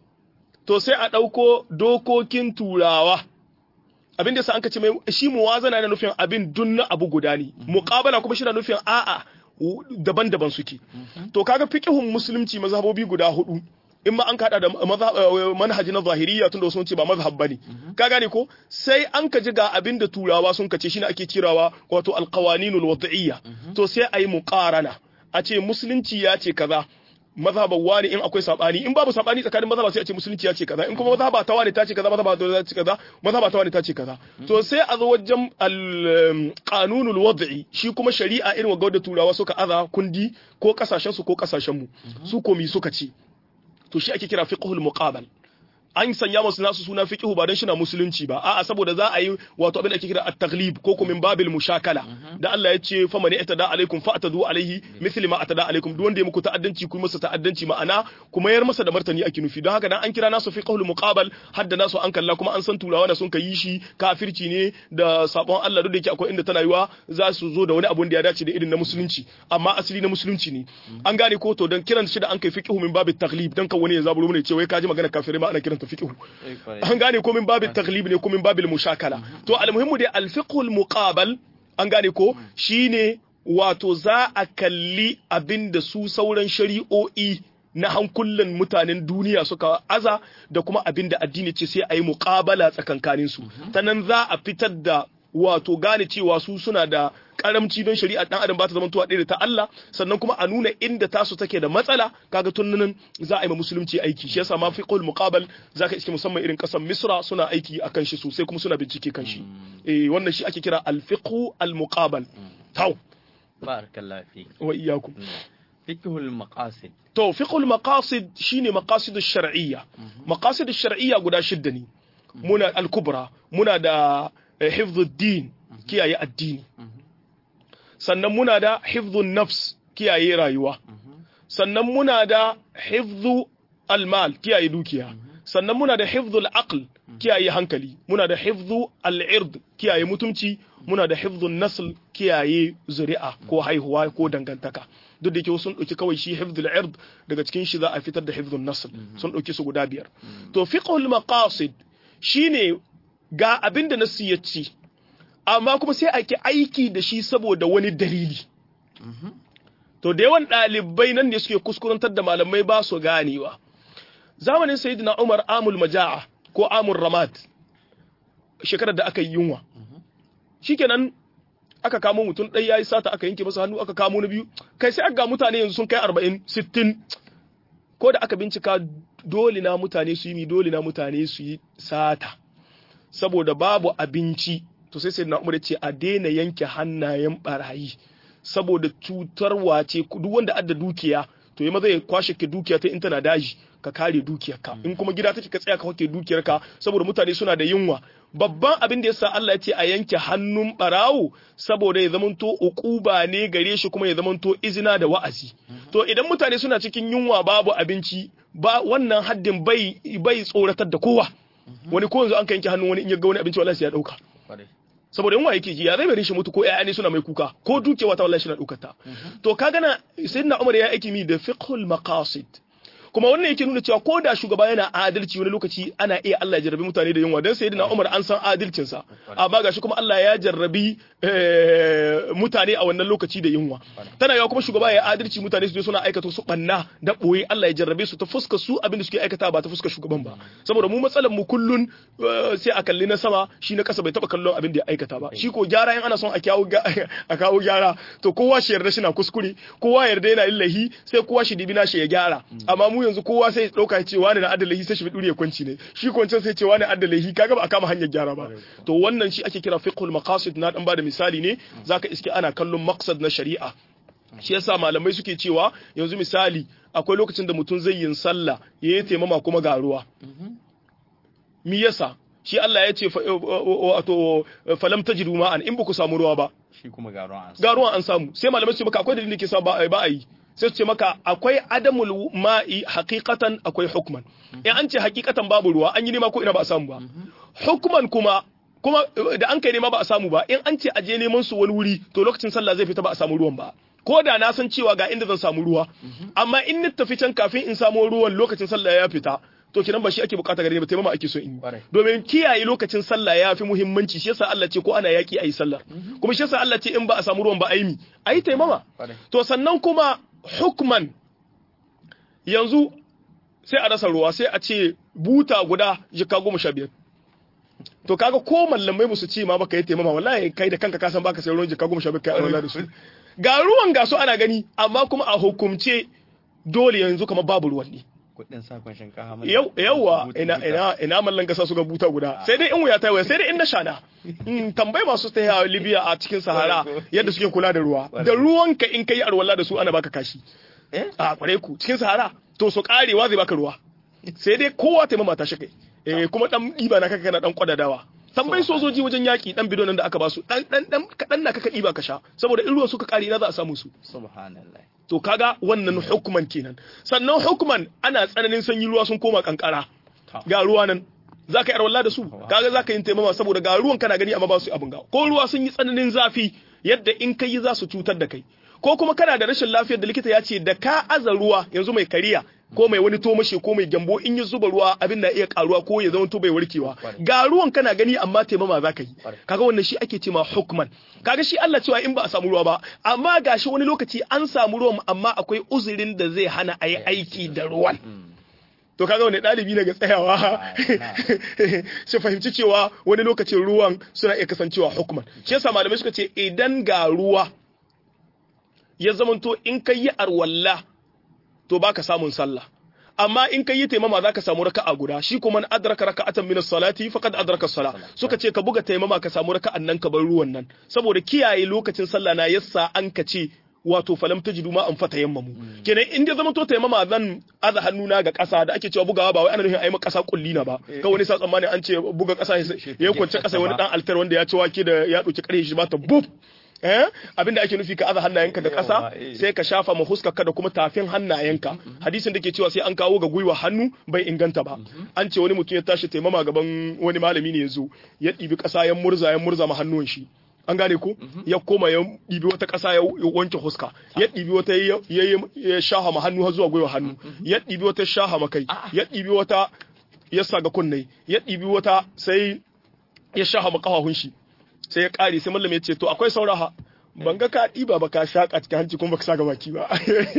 to sai a ɗauko dokokin turawa abin da sa an ka ce mai shi muwazana na nufin abin dun na abu guda ne muqabala kuma shi na nufin a'a w- daban-daban suke to kaga fiqhun musulunci mazhabobi guda hudu in ma an kada da mazhab- eh, manhaji na zahiriya tunda wasu sun ce ba mazhab bane ka gane ko sai an ka ji ga abin da turawa sun kace shine ake kirawa wato alqawaninul wad'iyya to sai ayi muqarana a ce musulunci ya ce kaza mazhaban wani in akwai sabani in babu sabani tsakanin mazhaba sai a ce musulunci ya ce kaza in kuma mazhaba ta wani ta ce kaza mazhaba ta ce kaza mazhaba ta wani ta ce kaza to sai a zo wajen al-qanunul wad'i shi kuma shari'a irin wa da turawa suka aza kundi ko kasashen su ko kasashen mu su komi suka ce to shi ake kira fiqhul muqabal an sanya masu nasu suna fiqhu ba dan shi na musulunci ba a'a saboda za a yi wato abin da ake kira at-taghlib ko kuma min babil mushakala da Allah ya ce fa man itada alaikum fa atadu alaihi mithli ma atada alaikum duk wanda ya muku ta'addanci ku yi masa ta'addanci ma'ana kuma yar masa da martani ake nufi don haka dan an kira nasu fiqhul muqabal hadda nasu an kalla kuma an san turawa da sun kai shi kafirci ne da sabon Allah duk da yake akwai inda tana yiwa za su zo da wani abun da ya dace da irin na musulunci amma asali na musulunci ne an gane ko to dan kiran shi da an kai fiqhu min babit taghlib dan kan wani ya zaburo mu ne ce wai kaji magana kafirai ma ana kiranta fiqhu Eh, kwarai. an gane ko min babin taglib ne ko min babin mushakala to almuhimmu dai alfiqhul muqabal an gane ko shine wato za a kalli abinda su sauran shari'o'i na hankulan mutanen duniya suka aza da kuma abinda addini ce sai a yi muqabala tsakankanin su ta nan za a fitar da wato gane cewa su suna da karamci don shari'a dan adam ba ta zama tuwa ɗaya da ta Allah sannan kuma a nuna inda tasu take da matsala kaga tun nan za a yi ma musulunci aiki shi yasa ma fiqhul muqabal zaka iske musamman irin kasar Misra suna aiki akan shi sosai kuma suna bincike kan shi eh wannan shi ake kira al fiqhu al muqabal taw barakallahu fi wa iyyakum fiqhul maqasid to fiqhul maqasid shine maqasid ash-shar'iyya maqasid ash-shar'iyya guda shidda ne muna al-kubra muna da hifdhuddin kiyaye addini sannan muna da hifdhun nafs kiyaye rayuwa sannan muna da hifdhu al-mal kiyaye dukiya sannan muna da hifdhul aql kiyaye hankali muna da hifdhu al-ird kiyaye mutumci muna da hifdhun nasl kiyaye zuri'a ko haihuwa ko dangantaka duk da yake sun ɗauki kawai shi hifdhul ird daga cikin shi za a fitar da hifdhun nasl sun ɗauki su guda biyar to fiqhul maqasid shine ga abin da nasu ya ce amma kuma sai ake aiki da shi saboda wani dalili to da yawan ɗalibai nan ne suke kuskurantar da malamai ba su ganewa zamanin sayyidina umar amul maja'a ko amul ramad shekarar da aka yi yunwa shikenan aka kamo mutum ɗaya ya yi sata aka yanke masa hannu aka kamo na biyu kai sai aka ga mutane yanzu sun kai arba'in sittin ko da aka bincika dole na mutane su yi mi dole na mutane su yi sata saboda babu abinci to sai sai na umar ce a daina yanke hannayen barayi saboda cutarwa ce duk wanda adda dukiya to yi maza ya kwashe ke dukiya ta in tana daji ka kare dukiyarka in kuma gida take ka tsaya ka hake dukiyarka saboda mutane suna da yunwa babban abin da yasa Allah ya ce a yanke hannun barawo saboda ya zamanto ukuba ne gare shi kuma ya zamanto izina da wa'azi to idan mutane suna cikin yunwa babu abinci ba wannan haddin bai bai tsoratar da kowa wani ko yanzu an ka yanke hannun wani in ya ga wani abinci wallahi sai ya dauka saboda yunwa yake ji ya zai bari shi mutu ko ƴaƴa ne suna mai kuka ko dukewa ta wallahi shi na daukar ta to kaga na sayyidina Umar ya aiki mi da fiqhul maqasid kuma wannan yake nuna cewa ko da shugaba yana adalci wani lokaci ana iya Allah ya jarrabi mutane da yunwa dan sayyidina Umar an san adalcin sa amma gashi kuma Allah ya jarrabi mutane a wannan lokaci da yunwa tana yawa kuma shugaba ya adalci mutane su je suna aikata su banna da boye Allah ya jarrabe su ta fuskar su abin da suke aikata ba ta fuskar shugaban ba saboda mu matsalar mu kullun sai a kalli na sama shi na kasa bai taba kallon abin da ya aikata ba shi ko gyara in ana son a kawo a kawo gyara to kowa shi yarda shi na kuskure kowa yarda yana lillahi sai kowa shi dibi shi ya gyara amma mu yanzu kowa sai dauka ya ce wani na adalahi sai shi dure ya kwanci ne shi kwancin sai ce wani adalahi kaga ba a kama hanyar gyara ba to wannan shi ake kira fiqhul maqasid na dan bada misali ne zaka iske ana kallon maqsad na shari'a shi yasa malamai suke cewa yanzu misali akwai lokacin da mutum zai yin sallah ya yi taimama kuma ga ruwa mi yasa shi Allah ya ce wato falam tajidu ma'an in ba ku samu ruwa ba shi kuma ga ruwan an ga ruwan an samu sai malamai su ce maka akwai dalilin da ke sa ba a yi sai su ce maka akwai adamul ma'i haqiqatan akwai hukman in an ce haqiqatan babu ruwa an yi nema ko ina ba a samu ba hukman kuma kuma da an kai nema ba a samu ba in an ce a je neman su wani wuri to lokacin sallah zai fita ba a samu ruwan ba ko da na san cewa ga inda zan samu ruwa amma in ni tafi can kafin in samu ruwan lokacin sallah ya fita to kinan ba shi ake bukata gare ni ba taimama ake so in yi domin kiyaye lokacin sallah ya fi muhimmanci shi yasa Allah ce ko ana yaki ayi sallah kuma shi yasa Allah ce in ba a samu ruwan ba ayi mi ayi taimama to sannan kuma hukman yanzu sai a rasa ruwa sai a ce buta guda jika goma sha biyar to kaga ko mallamai musu ce ma baka yi taimama wallahi kai da kanka kasan baka sai ruwan jika goma sha biyar kai alwala da su ga ruwan ga su ana gani amma kuma a hukumce dole yanzu kamar babu ruwan ne kudin sakon shinkafa yau yawa ina ina ina mallan gasa su ga buta guda sai dai in wuya ta waya sai dai in na shana tambayi masu ta yawa Libya a cikin Sahara yadda suke kula da ruwa da ruwanka in kai arwala da su ana baka kashi a kware ku cikin Sahara to su karewa zai baka ruwa sai dai kowa ta mama ta shi kai eh kuma dan diba na kaka kana dan kwadadawa tambayi sojoji wajen yaki dan bidon da aka ba su dan dan dan kadan na kaka diba ka sha saboda in ruwa suka kare na za a samu su subhanallah to kaga wannan hukuman kenan sannan hukuman ana tsananin sanyi ruwa sun koma kankara ga ruwa nan za ka yi arwalla da su kaga za ka yi taimama saboda ga ruwan kana gani amma ba su abin ga ko ruwa sun yi tsananin zafi yadda in ka yi za su cutar da kai ko kuma kana da rashin lafiyar da likita ya ce da ka aza ruwa yanzu mai kariya ko mai wani tomashe ko mai gyambo in ya zuba ruwa abin na iya karuwa ko ya zama to bai warkewa ga ruwan kana gani amma taimama za ka yi kaga wannan shi ake cewa hukman kaga shi Allah cewa in ba a samu ruwa ba amma gashi wani lokaci an samu ruwan amma akwai uzurin da zai hana a yi aiki da ruwan to kaga wani ɗalibi ne ga tsayawa shi fahimci cewa wani lokacin ruwan suna iya kasancewa hukman shi yasa malamai suka ce idan ga ruwa ya zamanto in kai yi arwalla to baka samun sallah amma in kai yi taimama zaka samu raka'a guda shi kuma man adraka raka'atan min as-salati faqad adraka as-sala suka ce ka buga taimama ka samu raka'an nan ka bar ruwan nan saboda kiyaye lokacin sallah na yassa an ka ce wato falam tajidu ma an fata yammamu kenan in dai zama to taimama zan aza hannuna ga ƙasa da ake cewa bugawa ba wai ana nufin ayi ma ƙasa kulli na ba ka wani sa tsammani an ce buga ƙasa ya kwance ƙasa wani dan altar wanda ya ci wake da ya dauki ƙarfe shi ba ta buf eh abinda ake nufi ka aza hannayenka ga ƙasa sai ka shafa ma huskarka da kuma tafin hannayenka hadisin da ke cewa sai an kawo ga gwiwa hannu bai inganta ba an ce wani mutum ya tashi taimama gaban wani malami ne ya zo ya ɗibi ƙasa ya murza ya murza ma hannun shi an gane ko ya koma ya ɗibi wata ƙasa ya wanke huska ya ɗibi wata ya shaha ma hannu har zuwa gwiwa hannu ya ɗibi wata shaha ma kai ya ɗibi wata ya saga kunne ya ɗibi wata sai ya shaha ma ƙafafun shi sai ya ƙare sai mallam ya ce to akwai sauraha ban ga ka ɗiba ba ka shaƙa cikin hanci kuma baka saga baki ba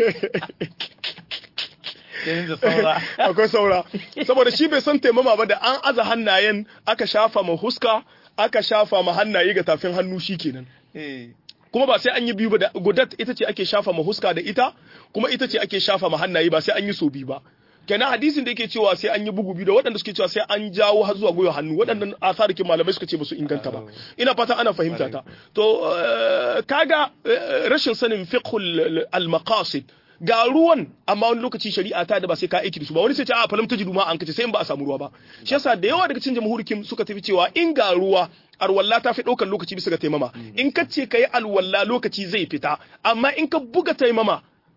akwai saura saboda shi bai san taimama ba da an aza hannayen aka shafa ma huska aka shafa ma hannaye ga tafin hannu shi kenan kuma ba sai an yi biyu ba da gudat ita ce ake shafa ma huska da ita kuma ita ce ake shafa ma hannaye ba sai an yi so biyu ba kenan hadisin da yake cewa sai an yi bugu biyu da waɗanda suke cewa sai an jawo har zuwa gwiwa hannu waɗannan asarikin malamai suka ce ba su inganta ba ina fata ana fahimta ta to kaga rashin sanin fiqhul al-maqasid ga ruwan amma wani lokaci shari'a ta da ba sai ka aiki da su ba wani sai ce a falam tajidu ma an kace sai in ba a samu ruwa ba shi yasa da yawa daga cikin jamhurikin suka tafi cewa in ga ruwa alwalla ta fi ɗaukar lokaci bisa ga taimama in ka ce ka yi alwalla lokaci zai fita amma in ka buga taimama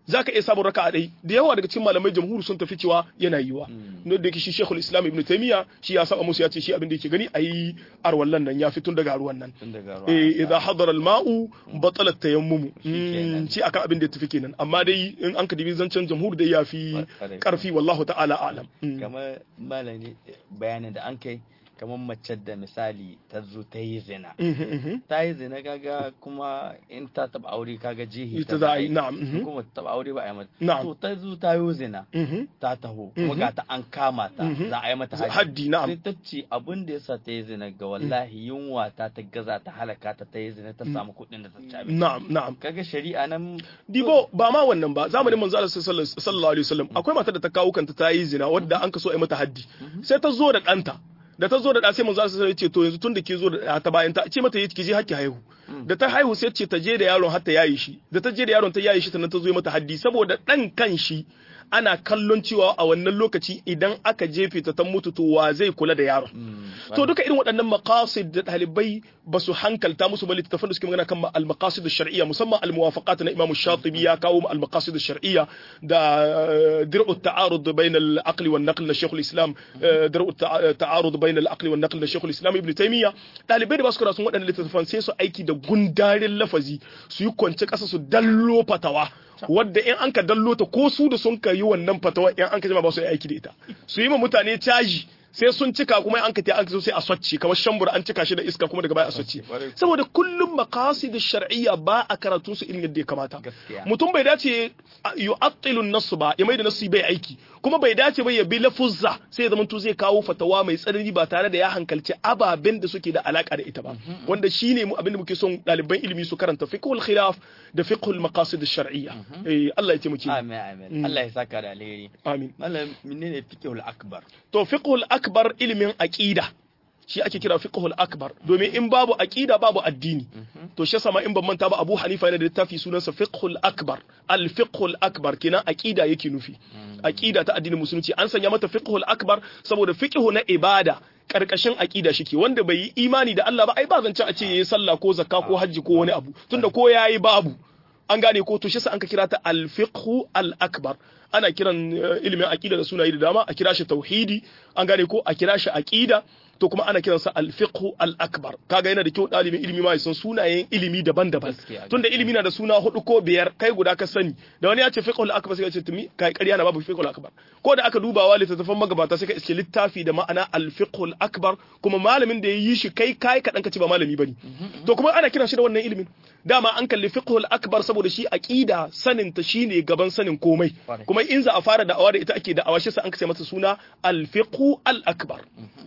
zaka iya samun raka'a ɗai da yawa daga cikin malamai jamhuri sun tafi cewa yana yiwa no da yake shi Sheikhul Islam Ibn Taymiyyah shi ya saba musu ya ce shi abin da yake gani ayi arwallan nan ya fi tun daga ruwan nan tun daga ruwa eh idza hadara al-ma'u batala at-tayammum kenan. shi akan abin da ya tafi kenan amma dai in an ka dibi zancen jamhur da ya fi Kwarai. karfi wallahu ta'ala a'lam Mm. kamar malami bayanin da an kai kamar mace da misali ta zo ta yi zina Mhm, mhm. ta yi zina kaga kuma in ta taba aure kaga jihi ita za a yi na'am mhm. kuma ta taba aure ba a yi mata Na'am. to ta zo ta yi zina Mhm. ta taho kuma ga ta an kama ta Mhm. za a yi mata haji haddi na'am sai ta ce abin da yasa ta yi zina ga wallahi yunwa ta ta gaza ta halaka ta ta yi zina ta samu kuɗin da ta ci abinci na'am na'am kaga shari'a nan Dibo ba ma wannan ba zamanin manzo Allah sallallahu sallallahu alaihi wasallam akwai matar da ta kawo kanta ta yi zina wadda an kaso a yi mata haddi sai ta zo da ɗanta da ta zo da ɗa sai manzo Allah sallallahu alaihi wasallam ya ce to yanzu tun da ke zo da ɗa ta bayan ta ce mata ki je hakki haihu da ta haihu sai ce ta je da yaron har ta yayi shi da ta je da yaron ta yayi shi sannan ta zo yi mata haddi saboda ɗan kan shi ana kallon cewa a wannan lokaci idan aka jefe ta ta mutu to wa zai kula da yaron to duka irin waɗannan maqasid da ɗalibai ba su hankalta musu ba littattafan da suke magana kan al-maqasid shar'iyya musamman al-muwafaqat na Imam Shatibi ya kawo al-maqasid shar'iyya da eh, dir'u ta'arud bain al-aql wan naql na Sheikh al-Islam eh, dir'u ta'a- ta'arud bain al-aql wan naql na Sheikh al-Islam Ibn Taymiyyah ɗalibai da ba su karatu waɗannan littattafan sai su aiki da gundarin lafazi su yi kwance ƙasa su dallo fatawa wadda in an ka dallo ta ko su da sun ka yi wannan fatawa in an ka jima ba su yi aiki da ita su yi ma mutane caji sai sun cika kuma an ka ta an ka so sai a swacce kamar shambur an cika shi da iska kuma daga baya a swacce Kwarai. saboda kullum maqasid shar'iyya ba a karatun su irin yadda ya kamata Gaskiya. mutum bai dace yu'attilu an-nass ba ya mai da nasu bai aiki kuma bai dace ba ya bi lafuzza sai ya zamanto zai kawo fatawa mai tsanani ba tare da ya hankalci ababen da suke da alaka da ita ba wanda shine mu abin da muke son ɗaliban ilimi su karanta fiqhul khilaf da fiqhul maqasid shar'iyya eh Allah ya taimake mu. amin amin Allah ya saka da alheri amin malam menene fiqhul akbar to fiqhul akbar ilimin aqida shi ake kira fiqhul akbar domin in babu aqida babu addini to shi yasa ma in ban manta ba Abu Hanifa yana da littafi sunansa fiqhul akbar al fiqhul akbar kenan aqida yake nufi aqida ta addinin musulunci an sanya mata fiqhul akbar saboda fiqhu na ibada karkashin aqida shike wanda bai yi imani da Allah ba ai ba zancen a ce yayi sallah ko zakka ko hajji ko wani abu tunda ko yayi babu an gane ko to shi sa an ka kira ta al-fiqhu al-akbar ana kiran eh, ilimin aqida da sunaye da dama a kira shi tauhidi an gane ko a kira shi aqida to kuma ana kiransa al-fiqhu al-akbar kaga yana da kyau dalibin ilimi ma ya san sunayen ilimi daban-daban Gaskiya. tunda ilimi na da suna hudu ko biyar kai guda ka sani da wani ya ce fiqhu al-akbar sai ka ce tumi kai ƙarya na babu fiqhu al-akbar ko da aka dubawa littattafan magabata sai ka iske littafi da ma'ana al-fiqhu al-akbar kuma malamin da ya yi shi kai kai kadan ka ce ba malami bane to kuma ana kiran shi da wannan ilimin dama an kalli fiqhu al-akbar saboda shi aqida sanin ta shine gaban sanin komai Kwarai. kuma in za a fara da'awa da ita ake da'awa shi sa an kace masa suna al-fiqhu al-akbar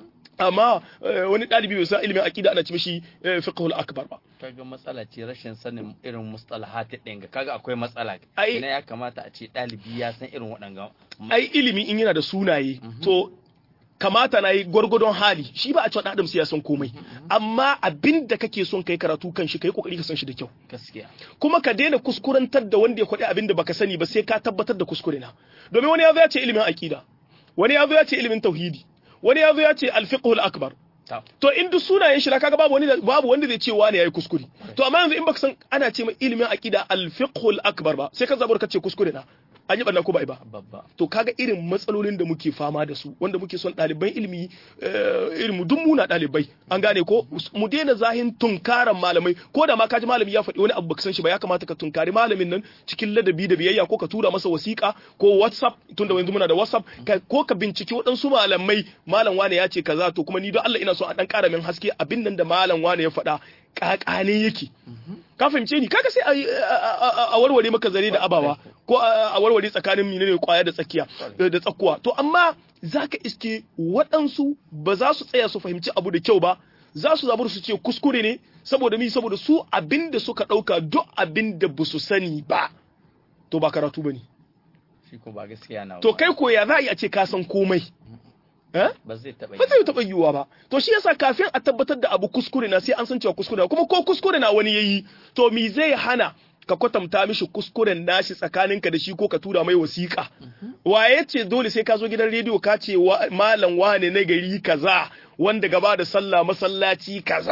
amma eh, wani ɗalibi bai san ilimin aqida ana ce mishi eh, fiqhul akbar ba kaga matsala ce rashin sanin irin mustalahat ɗin ga kaga akwai matsala Ai- ina ya kamata a ce ɗalibi ya san irin waɗanga ai ilimi in yana da sunaye to kamata na yi gwargwadon hali shi ba a cewa ɗan adam sai ya san komai amma abin da kake son kai karatu kan shi kai kokari ka san shi da kyau gaskiya kuma ka daina kuskurantar da wanda ya kwaɗi abin da baka sani ba sai ka tabbatar da kuskure na domin wani ya zo ya ce ilimin aqida wani ya zo ya ce ilimin tauhidi wani ya zo ya ce al-fiqhul akbar ta to in duk sunayen shi da kaga babu wani da- babu wanda zai ce wani yayi kuskure to amma yanzu in baka san ana ce mai ilimin aqida al-fiqhul akbar ba sai ka zabar ka ce kuskure na an yi banna ko ba ai ba babba to kaga irin matsalolin da muke fama da su wanda muke son ɗaliban ilimi eh, irin mu duk muna ɗalibai an gane ko mu daina zahin tunkaran malamai ko da ma kaji malami ya faɗi wani abu baka san shi ba ya kamata ka tunkari malamin nan cikin ladabi da biyayya ko ka tura masa wasiƙa ko whatsapp tunda yanzu muna da whatsapp ka- ko ka binciki waɗansu malamai malam wane ya ce kaza to kuma ni don Allah ina so a ɗan ƙara min haske abin nan da malam wane ya faɗa ƙaƙane yake ka fahimce ni kaga sai a yi- a- a a warware maka zare da abawa ko a a warware tsakanin menene kwaya da tsakiya da tsakuwa to amma zaka iske waɗansu ba za su tsaya su fahimci abu da kyau ba za su zabar su ce kuskure ne saboda mi saboda su abin da suka ɗauka duk abin da ba su sani ba to ba karatu ba ne shi ko ba gaskiya na to ba. kai ko ya za a yi a ce ka san komai eh? ba zai taɓa ba zai taɓa yiwuwa ba to shi yasa kafin a tabbatar da abu kuskure na sai an san cewa kuskure na kuma ko kuskure na wani yayi to me zai hana ka kwatanta mishi kuskuren nashi tsakaninka da shi ko ka tura mai wasiƙa waye ce dole sai ka zo gidan rediyo ka ce wa- malam wane na gari kaza wanda gaba da sallah masallaci kaza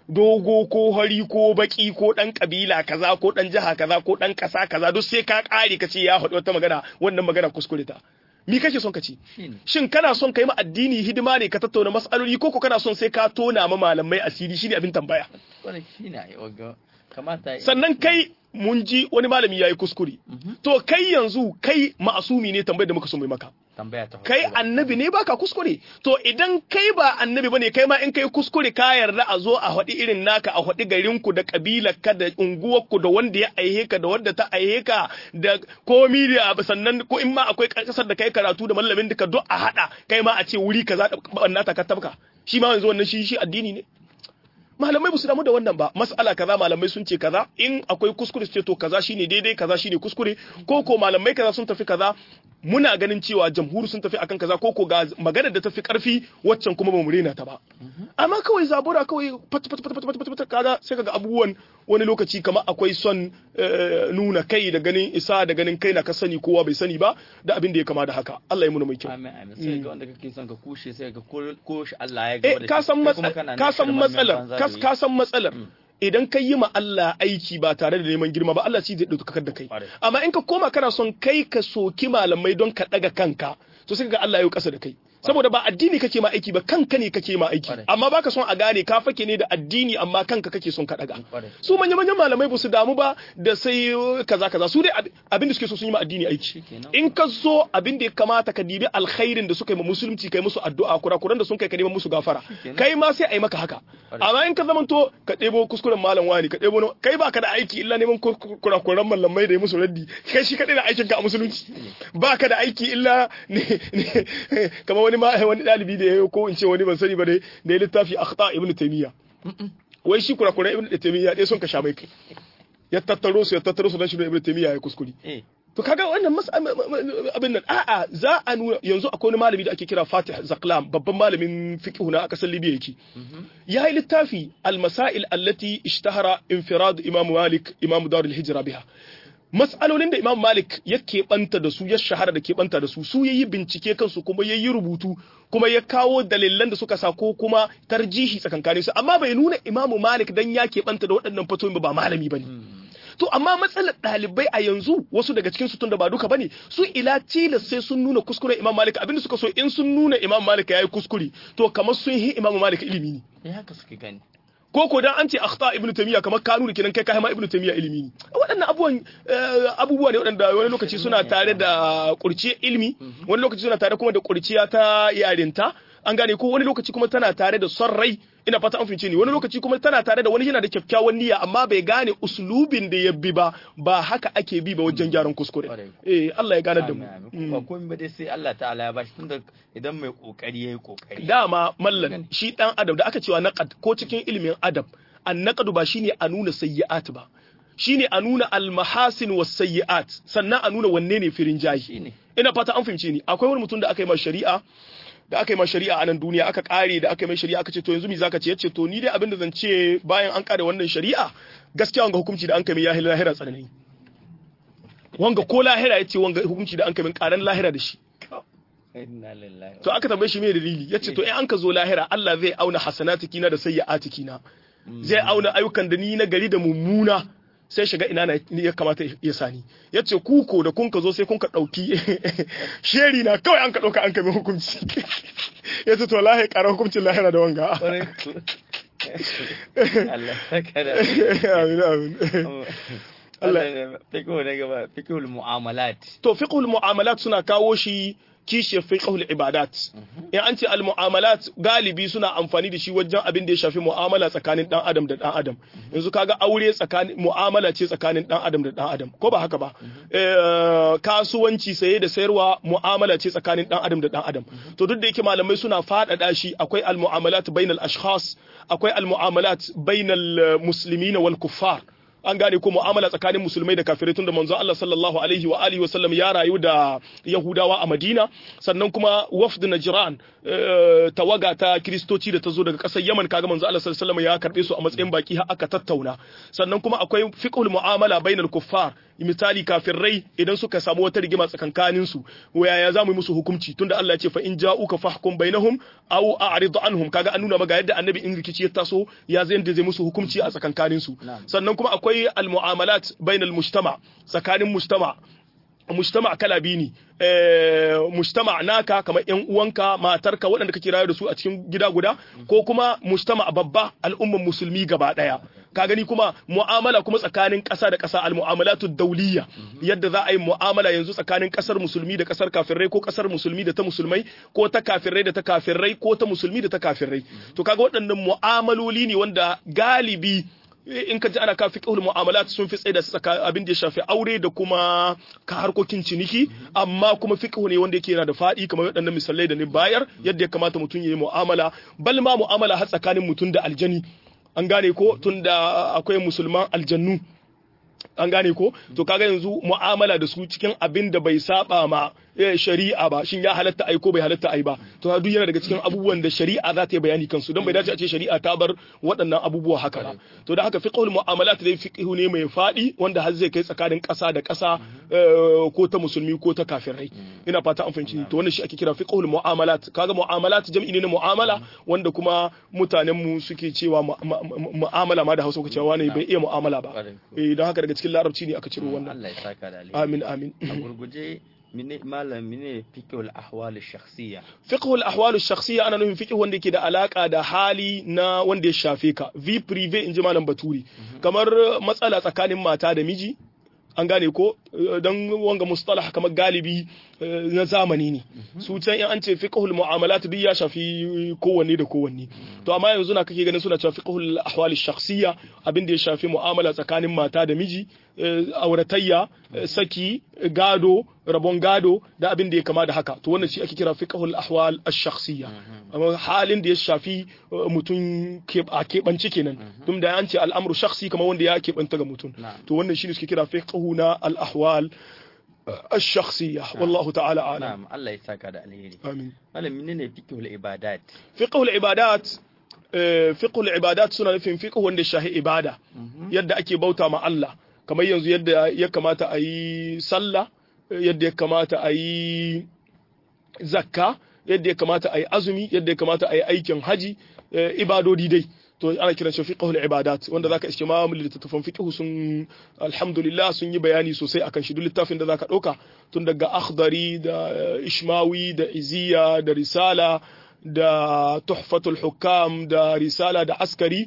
dogo ko hari ko baki ko dan kabila kaza ko dan jiha kaza ko dan kasa kaza duk sai ka kare ka ce ya haɗu wata magana wannan magana kuskure ta mi kake son ka ci shine shin kana son kai ma addini hidima ne ka tattauna mas'aloli ko ko kana son sai ka tona ma malamai asiri shine abin tambaya wannan shine ai wagga kamata sannan kai mun ji wani malami yayi kuskure to kai yanzu kai ma'asumi ne tambayar da muka so mai maka tambaya ta kai farko. annabi ne baka kuskure to idan kai ba annabi bane kai ma in kai kuskure ka yarda a zo a haɗi irin naka a haɗi garinku da kabilarka da unguwarku da wanda ya aihe ka da wanda ta aihe ka da komi da sannan ko in ma akwai kasar da kai karatu da mallamin duka duk a haɗa kai ma a ce wuri kaza da bannata ka tabka shi ma yanzu wannan shi shi addini ne malamai ba su damu da wannan ba mas'ala kaza malamai sun ce kaza in akwai kuskure su ce to kaza shine daidai kaza shine kuskure ko ko malamai kaza sun tafi kaza muna ganin cewa jamhuri sun tafi akan kaza ko ko ga magana da tafi karfi waccan kuma ba mu rena ta ba amma kawai zabura kawai pat pat pat pat pat pat kaza sai kaga abubuwan wani lokaci kamar akwai son eh, nuna kai da ganin isa da ganin kai na ka sani kowa bai sani ba da abin da ya kama da haka Allah ya muna mai kyau amin amin sai ga wanda kake son ka kushe sai ga ko ko shi Allah ya eh gaba da ka shi, san kai kuma matsalar kana ka nan san shirman matsalar banza ka da yi. ka san matsalar idan ka yi ma Allah aiki ba tare da neman girma ba Allah shi zai ɗaukakar da kai Ƙwarai. amma in ka koma kana son kai ka soki malamai don ka ɗaga kanka to sai ka ga Allah ya yi ƙasa da kai saboda ba addini kake ma aiki ba kanka ne kake ma aiki Ƙwarai. amma baka son a gane ka fake ne da addini amma kanka kake son ka ɗaga Ƙwarai. su manya manyan malamai ba su damu ba da sai kaza kaza su dai ab- abin da suke so sun yi ma addini aiki Shikenan. in ka zo abin da ya kamata ka dibi alkhairin da suka yi ma musulunci kai musu addu'a kurakuran da sun kai ka neman musu gafara Shikenan. kai ma sai a yi maka haka amma in ka zamanto ka ɗebo kuskuren malam wani ka ɗebo na- kai baka da aiki illa neman kur- kur- kurakuran malamai da ya musu raddi kai shi kaɗai da aikin ka a musulunci baka da aiki illa ne ne- kamar wani ma wani ɗalibi da ya yi ko in ce wani ban sani ba dai da ya littafi akhta ibn taymiya wai shi kurakuran ibn taymiya dai son ka sha mai kai ya tattaro su ya tattaro su dan shi da ibn taymiya ya kuskure eh To kaga wannan mas abin nan a'a za a nuna yanzu akwai wani malami da ake kira Fatih Zaklam babban malamin fiqh na a kasar Libya yake. Ya yi littafi al-masail allati ishtahara infirad Imam Malik Imam Dar al-Hijra biha. Mas'alolin da Imam Malik ya keɓanta da su ya shahara da keɓanta da su su yayi bincike kansu kuma yayi rubutu kuma ya kawo dalilan da suka sa ko kuma tarjihi tsakankanin su amma bai nuna Imam Malik dan ya keɓanta da waɗannan fatoyin ba ba malami bane. To amma matsalar ɗalibai a yanzu wasu daga cikin su tunda ba duka bane su ila tilas sai sun nuna kuskuren Imam Malik abinda suka so in sun nuna Imam Malik yayi kuskure to kamar sun yi Imam Malik ilimi ne. eh haka suke gani Ko ko dan an ce akhta Ibn Taymiyyah kamar ka nuna kenan kai ka ma Ibn Taymiyyah ilimi ne. Waɗannan abubuwan eh, abubuwa ne waɗanda wani lokaci suna tare da kurciyar ilimi wani lokaci suna tare kuma da kurciya ta yarinta an gane ko wani lokaci kuma tana tare da son rai ina fata an fince ni wani lokaci kuma tana tare da wani yana da kyakkyawan niyya amma bai gane uslubin da ya bi ba ba haka ake bi ba wajen gyaran kuskure Ƙwarai. eh Allah ya gane da mu Amin, amin. ba komai ba dai sai Allah ta'ala ya bashi tunda idan mai kokari yayi kokari dama mallan shi dan adam da aka cewa naqad ko cikin ilimin adab an naqadu ba shine a nuna sayyi'at ba shine a nuna al-mahasin was sayyi'at sannan a nuna wanne ne firin jahi shine ina fata an fahimce ni akwai wani mutum da aka yi ma shari'a da aka yi ma shari'a a nan duniya aka kare da aka yi mai shari'a aka ce to yanzu me zaka ce yace to ni dai abin da zan ce bayan an kare wannan shari'a gaskiya wanga hukunci da an kai mai ya lahira tsanani wanga ko lahira yace wanga hukunci da an kai min karan lahira da shi inna lillahi to aka tambaye shi me dalili yace to in an ka zo lahira Allah zai auna hasanatiki na da sayyi'atiki na zai auna ayyukan da ni na gari da mummuna sai shiga ina na ya kamata ya sani yace kuko da kun ka zo sai kun ka dauki sheri na kawai an ka dauka an ka mai hukunci yace to lahi ƙara hukuncin lahira da wanga Ƙwarai ku. Allah saka da amin amin Allah fiqhu ne gaba fiqhul mu'amalat to fiqhul mu'amalat suna kawo shi kishiyar fiqhul ibadat in an ce al mu'amalat galibi suna amfani da shi wajen abin da ya shafi mu'amala tsakanin dan adam da dan adam yanzu kaga aure tsakanin mu'amala ce tsakanin dan adam da dan adam ko ba haka ba Eh, kasuwanci saye da sayarwa mu'amala ce tsakanin dan adam da dan adam to duk da yake malamai suna faɗaɗa shi akwai al mu'amalat bainal ashkhas akwai al mu'amalat bainal eh, muslimina wal kuffar an gane ko mu'amala tsakanin musulmai da kafirai tunda manzo Allah sallallahu alaihi wa alihi wa sallam ya rayu da Yahudawa a Madina sannan kuma wafd Najran eh, tawaga ta kristoci da ta zo daga ƙasar Yaman kaga manzo Allah sallallahu alaihi wa sallam ya karbe su a matsayin baki har aka tattauna sannan kuma akwai fiqhul mu'amala bainal kuffar misali kafirai idan suka samu wata rigima tsakankanin su waya za mu yi musu hukunci tunda Allah ya ce fa in ja'uka fahkum bainahum aw a'rid anhum kaga an nuna maka yadda annabi in rikici ya taso ya zai yadda zai musu hukunci a tsakankanin su sannan kuma akwai al-mu'amalat bainal mujtama tsakanin mujtama mujtama kala biyu ne mujtama naka kamar yan uwanka matarka waɗanda kake rayuwa da su a cikin gida guda ko kuma mujtama babba al'umman musulmi gaba ɗaya ka gani kuma mu'amala kuma tsakanin ƙasa da ƙasa al-mu'amalatu dawliya yadda za a yi mu'amala yanzu tsakanin ƙasar musulmi da ƙasar kafirai ko ƙasar musulmi da ta musulmai ko ta kafirai da ta kafirai ko ta musulmi da ta kafirai to kaga waɗannan mu'amaloli ne wanda galibi in ka ji ana ka fiqhul mu'amalat sun fi tsaye da abin da ya shafi aure da kuma ka harkokin ciniki amma kuma fiqhu ne wanda yake yana da faɗi kamar waɗannan misalai da ni bayar yadda ya kamata mutum ya yi mu'amala bal ma mu'amala har tsakanin mutum da aljani an gane ko tunda akwai musulman aljannu an gane ko to kaga yanzu mu'amala da su cikin abin da bai saba ma shari'a ba shin ya halatta ai ko bai halatta ai ba to duk yana daga cikin abubuwan da shari'a za ta yi bayani kansu don bai dace a ce shari'a ta bar waɗannan abubuwa haka ba to da haka fiqhul mu'amalat dai fiqhu ne mai fadi wanda har zai kai tsakanin ƙasa da ƙasa ko ta musulmi ko ta kafirai ina fata an fahimci to wannan shi ake kira fiqhul mu'amalat kaga mu'amalat jam'i ne na mu'amala wanda kuma mutanen mu suke cewa mu'amala ma da Hausa kuke cewa ne bai iya mu'amala ba eh don haka daga cikin larabci ne aka ciro wannan Allah ya saka da alheri amin amin a gurguje mine malam mine fiqhul ahwal shakhsiyya fiqhul ahwal shakhsiyya ana nufin fiqh wanda yake da alaka da hali na wanda ya shafe ka v prive inji malam baturi kamar matsala tsakanin mata da miji an gane ko don wanga mustalah kamar galibi na zamani ne su can in an ce fiqhul mu'amalat duk ya shafi kowanne da kowanne to amma yanzu na kake ganin suna cewa fiqhul ahwal shakhsiyya abin da ya shafi mu'amala tsakanin mata da miji auratayya saki gado rabon gado da abin da ya kama da haka to wannan shi ake kira fiqhul ahwal ash-shakhsiyya amma halin da ya shafi mutum a keɓance kenan tun da an ce al'amru shakhsi kamar wanda ya keɓanta ga mutum to wannan shi ne suke kira fiqhu na al-ahwal الشخصية والله تعالى أعلم نعم الله يساك على الهيري آمين هذا منين فقه العبادات فقه العبادات فقه العبادات suna nufin fiqh wanda shahi ibada yadda ake bauta ma Allah kamar yanzu yadda ya kamata a yi sallah yadda ya kamata a yi zakka yadda ya kamata a yi azumi yadda ya kamata a yi aikin haji ibadodi dai to ana kiran shi fiqhul ibadat wanda zaka iske ma littattafan fiqh sun alhamdulillah sun yi bayani sosai akan shi duk littafin da zaka dauka tun daga akhdari da ishmawi da iziya da risala da tuhfatul hukam da risala da askari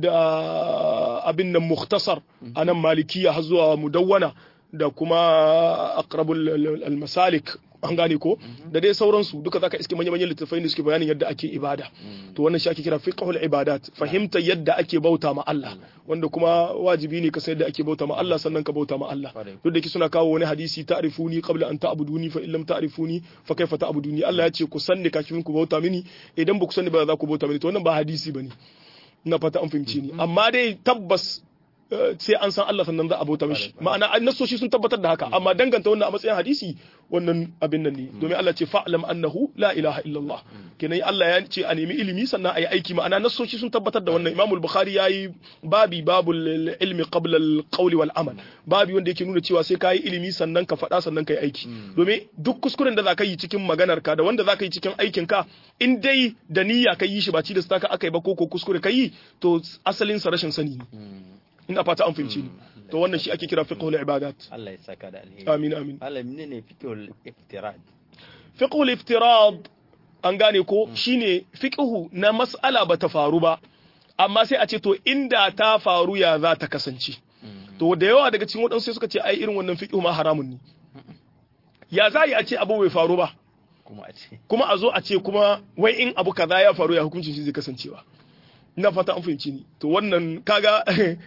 da abin nan mukhtasar anan malikiya har zuwa mudawwana da kuma aqrabul al-masalik an gane ko da dai sauransu duka zaka iske manya-manyan littattafai da suke bayanin yadda ake ibada to wannan shi ake kira fiqhul ibadat fahimta yadda ake bauta ma Allah wanda kuma wajibi ne ka san yadda ake bauta ma Allah sannan ka bauta ma Allah duk da ki suna kawo wani hadisi ta'rifuni qabla an ta'buduni fa illam ta'rifuni fa kaifa ta'buduni Allah ya ce ku sanni kafin ku bauta mini idan ba ku sanni ba za ku bauta mini to wannan ba hadisi bane ina fata an fahimci ni amma dai tabbas sai an san Allah sannan za a bauta mishi ma'ana nasoshi sun tabbatar da haka amma danganta wannan a matsayin hadisi wannan abin nan ne domin Allah ce fa'lam annahu la ilaha illallah kenan Allah ya ce a nemi ilimi sannan a yi aiki ma'ana nasoshi sun tabbatar da wannan Imam Bukhari yayi babi babul ilmi qabla al-qawli wal amal babi wanda yake nuna cewa sai ka yi ilimi sannan ka faɗa sannan ka yi aiki domin duk kuskuren da zaka yi cikin maganar ka da wanda zaka yi cikin aikin ka in dai da niyya ka yi shi ba ci da staka aka yi ba ko ko kuskure ka yi to asalin sa rashin sani ne ina fata an fahimci ni to wannan shi ake kira fiqhul ibadat Allah ya saka da alheri amin amin Allah menene fiqhul iftirad fiqhul iftirad an gane ko shine fiqhu na mas'ala bata faru ba amma sai a ce to inda ta faru ya za ta kasance to da yawa daga cikin waɗansu suka ce ai irin wannan fiqhu ma haramun ne ya za a ce abu bai faru ba kuma a ce kuma a zo a ce kuma wai in abu kaza ya faru ya hukuncin shi zai kasancewa ina fata an fahimci ni to wannan kaga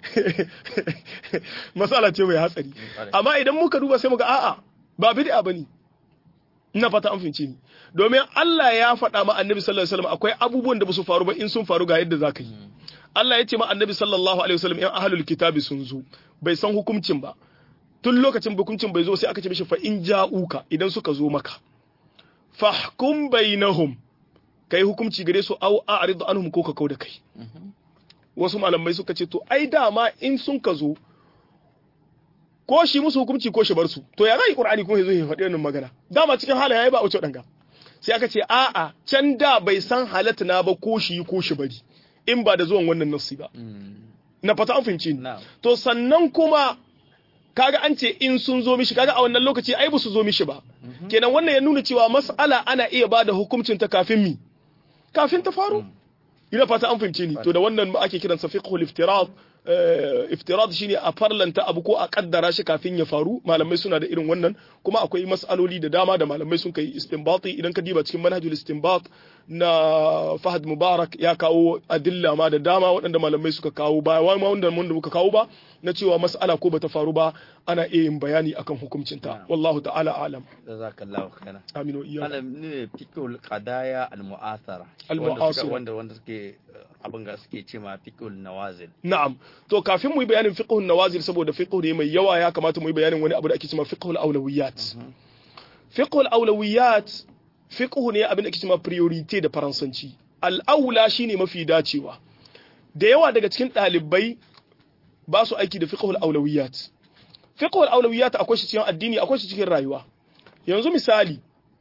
masala ce mai hatsari amma idan muka duba sai muga a'a ba bid'a bane ina fata an fahimci ni domin Allah ya faɗa ma Annabi sallallahu alaihi wasallam akwai abubuwan da ba su faru ba in sun faru ga yadda zaka yi Allah ya ce ma Annabi sallallahu alaihi wasallam in ahlul kitabi sun zo bai san hukuncin ba tun lokacin hukuncin bai zo sai aka ce mishi fa in ja'uka idan suka zo maka fahkum bainahum kai hukunci gare su au a'rid anhum ko ka kau da kai wasu malamai suka ce to ai dama in sun ka zo ko shi musu hukunci ko shi bar su to ya zai qur'ani kuma yazo ya faɗi wannan magana dama cikin halin yayi ba wuce danga sai aka ce a'a can da bai san halatta na ba ko shi ko shi bari in ba da zuwan wannan nassi ba na fata an fahimci ni Na'am. to sannan kuma kaga an ce in sun zo mishi kaga a wannan lokaci ai ba su zo mishi ba kenan wannan ya nuna cewa mas'ala ana iya bada hukuncin ta kafin mi kafin ta faru ina fata an fahimce ni to da wannan ma ake kiransa fiqhul iftirad eh, iftirad shine a farlanta abu ko a kaddara shi kafin ya faru malamai suna da irin wannan kuma akwai mas'aloli da dama da malamai sun kai istinbati idan ka diba cikin manhajul istinbat na Fahad Mubarak ya kawo adilla ma da dama waɗanda malamai suka kawo ba wai ma wanda mun da muka kawo ba na cewa mas'ala ko bata faru ba ana iya yin bayani akan hukuncinta wallahu ta'ala alam jazakallahu khairan aminu iya malam ne fiqhul qadaya al mu'athara Al-mu'asira. wanda wanda suke abin ga suke ce ma fiqhul nawazil Na'am. To kafin mu yi bayanin fiqhun nawazil saboda fiqh ne mai yawa ya kamata mu yi bayanin wani abu da ake cewa fiqhul awlawiyat. Fiqhul awlawiyat fiqh ne abin da ake cewa priority da faransanci. Al-aula shine mafi dacewa. Da yawa daga cikin ɗalibai ba su aiki da fiqhul awlawiyat. Fiqhul awlawiyat akwai shi cikin addini akwai shi cikin rayuwa. Yanzu misali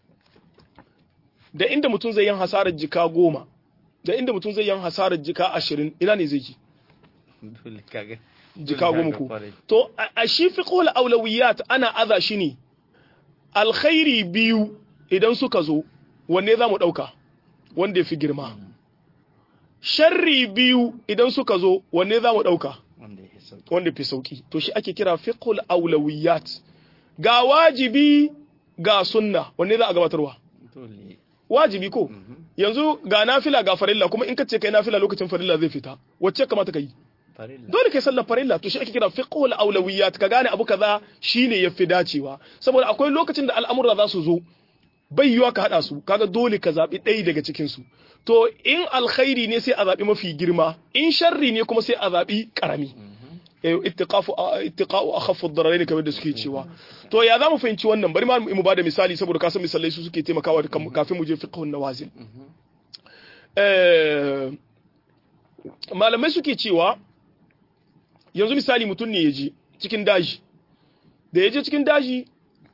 da inda mutum zai yin hasarar jika goma da inda mutum zai yin hasarar jika ashirin ina ne zai ji dole kaga jika dole goma kaga ku kwarai. to a a shi fiqhul awlawiyat ana aza shi ne alkhairi biyu idan suka zo wanne za mu ɗauka wanda ya fi girma sharri biyu idan suka zo wanne za mu ɗauka wanda ya sauki wanda fi sauki to shi ake kira fiqhul awlawiyat ga wajibi ga sunna wanne za a gabatarwa dole wajibi ko yanzu ga nafila ga farilla kuma in ka ce kai nafila lokacin farilla zai fita wacce kamata ka yi farilla dole kai sallar farilla to shi ake kira fiqhul awlawiyat ka gane abu kaza shine yafi dacewa saboda akwai lokacin da al'amura za su zo bai yiwa ka hada su kaga dole ka zabi ɗaya daga cikin su to in alkhairi ne sai a zabi mafi girma in sharri ne kuma sai a zabi karami eh ittiqafu ittiqa'u akhaffu ad-dararain kamar da suke cewa to ya zamu fahimci wannan bari ma mu bada misali saboda ka san misalai su suke taimakawa da kam- kafin mu je fiqhun nawazil eh malamai suke cewa yanzu misali mutum ne ya je cikin daji da ya je cikin daji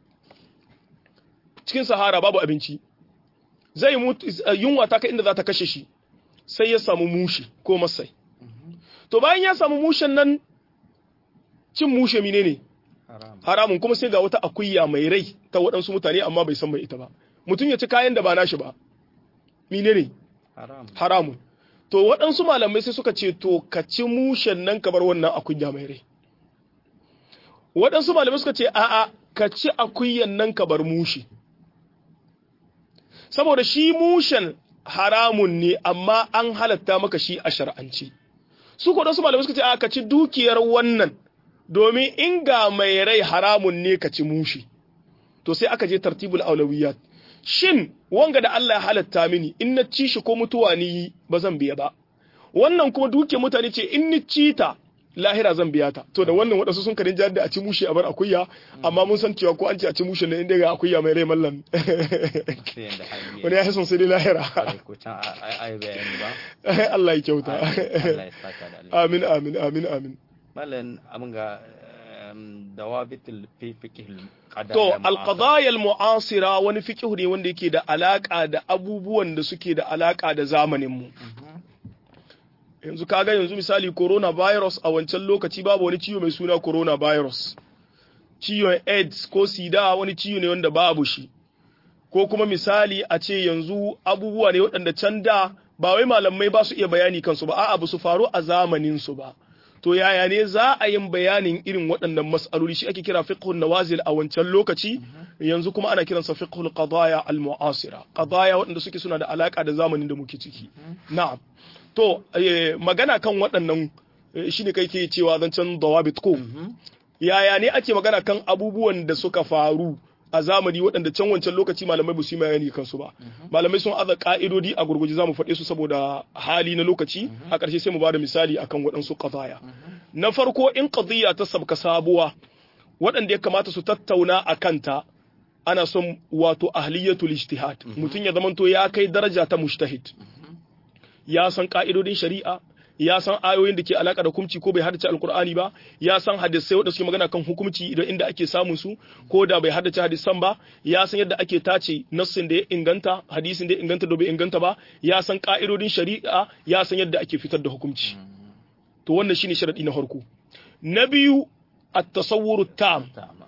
cikin sahara babu abinci zai mutu yunwa ta kai inda za ta kashe shi sai ya samu mushi ko masai to bayan ya samu mushen nan cin mushe mine ne haram haramun kuma sai ga wata akuya mai rai ta waɗansu mutane amma bai san mai ita ba mutum ya ci kayan da ba nashi ba mine ne haram haramun to waɗansu malamai sai suka ce to ka ci mushen nan ka bar wannan akuya mai rai waɗansu malamai suka ce a'a ka ci akuyan nan ka bar mushi saboda shi mushen haramun ne amma an halatta maka shi a shar'anci su ko waɗansu malamai suka ce a'a ka ci dukiyar wannan domin in ga mai rai haramun ne ka ci mushi to sai aka je tartibul aulawiyat shin wanga da Allah ya halatta mini in na ci shi ko mutuwa ni ba zan biya ba wannan kuma duke mutane ce in ni ci ta lahira zan biya ta to da wannan wadansu sun karin jihar da a ci mushi a bar akuya amma mun san cewa ko an ce a ci mushi ne inda ga akuya mai rai mallan sai yanda hali wani ya son sai dai lahira ya ko can ai ai bayani ba Allah ya kyauta Allah ya saka da alheri amin amin amin amin malan abin ga em, dawabitul fi fiqhil qada To, alƙadayar mu'asira wani fiƙihu ne wanda yake da alaƙa da abubuwan da suke da alaƙa da zamaninmu. Yanzu kaga yanzu misali coronavirus a wancan lokaci babu wani ciwo mai suna coronavirus. Ciwon AIDS ko sida wani ciwo ne wanda babu shi. Ko kuma misali a ce yanzu abubuwa ne waɗanda can da ba wai malamai ba su iya bayani kansu ba, a'a ba su faru a zamaninsu ba. to yaya ne za a yin bayanin irin waɗannan mas'aloli shi ake kira fiqhun nawazil a wancan lokaci yanzu kuma ana kiransa fiqhul qadaya al mu'asira qadaya waɗanda suke suna da alaka da zamanin da muke ciki na'am to eh, magana kan waɗannan eh, shine kai ke cewa zancen dawabit ko yaya ne ake magana kan abubuwan da suka faru a zamani waɗanda can wancan lokaci malamai ba su yi bayani kansu ba malamai sun aza ka'idodi a gurguje za mu faɗe su saboda hali na lokaci a ƙarshe sai mu ba da misali akan waɗansu qadaya na farko in qadiyya ta sabka sabuwa waɗanda ya kamata su tattauna a kanta ana son wato ahliyatul ijtihad mutum ya zamanto ya kai daraja ta mujtahid ya san ka'idodin shari'a ya san ayoyin da ke alaka da hukunci ko bai haddace alkur'ani ba ya san hadisai wanda suke magana kan hukunci da inda ake samun su ko da bai haddace hadisan ba ya san yadda ake tace nassin da ya inganta hadisin da ya inganta da bai inganta ba ya san ka'idodin shari'a ya san yadda ake fitar da hukunci to wannan shine sharadi na farko na biyu at-tasawwuru tam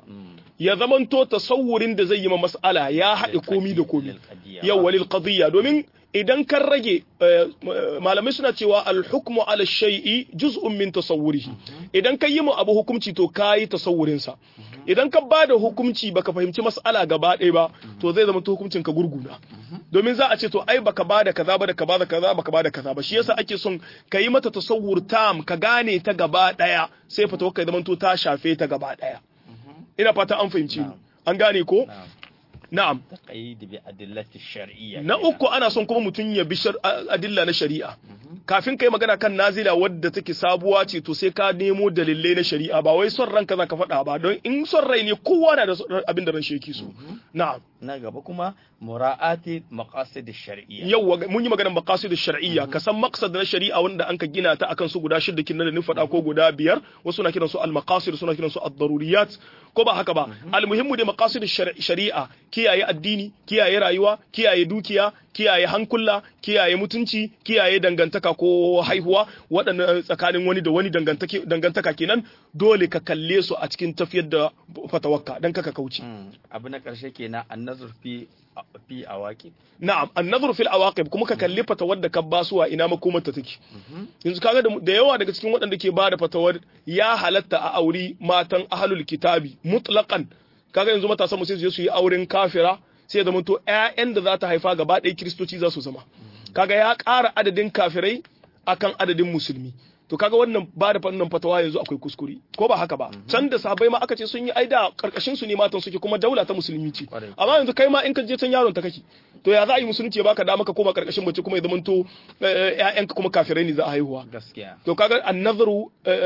ya zamanto tasawurin da zai yi ma mas'ala ya haɗe komi da komi yau walil qadiyya domin idan kan rage malamai suna cewa al-hukmu ala shay'i juz'un min tasawwurihi idan ka yi mu abu hukunci to kayi tasawurin sa idan ka bada hukunci baka fahimci mas'ala gaba ɗaya ba to zai zama to hukuncin ka gurguna domin za a ce to ai baka bada kaza ba da ka bada kaza baka bada kaza ba shi yasa ake son ka yi mata tasawur tam ka gane ta gaba ɗaya sai fata ka zama to ta shafe ta gaba ɗaya ina fata an fahimci ni an gane ko na'am taqayyid bi adillati shar'iyya na uku ana son kuma mutum ya bi adilla na shari'a kafin kai magana kan nazila wadda take sabuwa ce to sai ka nemo dalilai na shari'a ba wai son ranka zaka faɗa ba don in son rai ne kowa na da abin da ran shi yake so na'am na gaba kuma mura'ati maqasid shar'iyya yau mun yi maganar maqasid shar'iyya ka san maqsad na shari'a wanda an ka gina ta akan su guda shida kin da ni faɗa ko guda biyar wasu na kiran su al maqasid suna kiran su ad daruriyat ko ba haka ba al muhimmu da maqasid shari'a kiyaye addini kiyaye rayuwa kiyaye dukiya kiyaye hankula kiyaye mutunci kiyaye dangantaka ko haihuwa waɗannan tsakanin wani da wani dangantaka kenan dole ka kalle su a cikin tafiyar da fatawakka dan kaka kauce abu na ƙarshe kenan annazur fi fi awaqib na'am annazur fil awaqib kuma ka kalli fatawar da ka basuwa ina makomar ta take yanzu kaga da yawa daga cikin waɗanda ke bada fatawar ya halatta a auri matan ahlul kitabi mutlaqan kaga yanzu matasan mu sai su je su yi auren kafira sai ya zama to ƴaƴan da za ta haifa gaba ɗaya kiristoci za su zama kaga ya ƙara adadin kafirai akan adadin musulmi to kaga wannan ba da fannin fatawa yanzu akwai kuskure ko ba haka ba can da sahabbai ma aka ce sun yi aida karkashin su ne matan suke kuma daula ta musulmi ce amma yanzu kai ma in ka je can yaron ta kake to ya za a yi musulunci ya baka dama ka koma karkashin mace kuma ya zama to ƴaƴanka kuma kafirai ne za a haihuwa gaskiya to kaga annazaru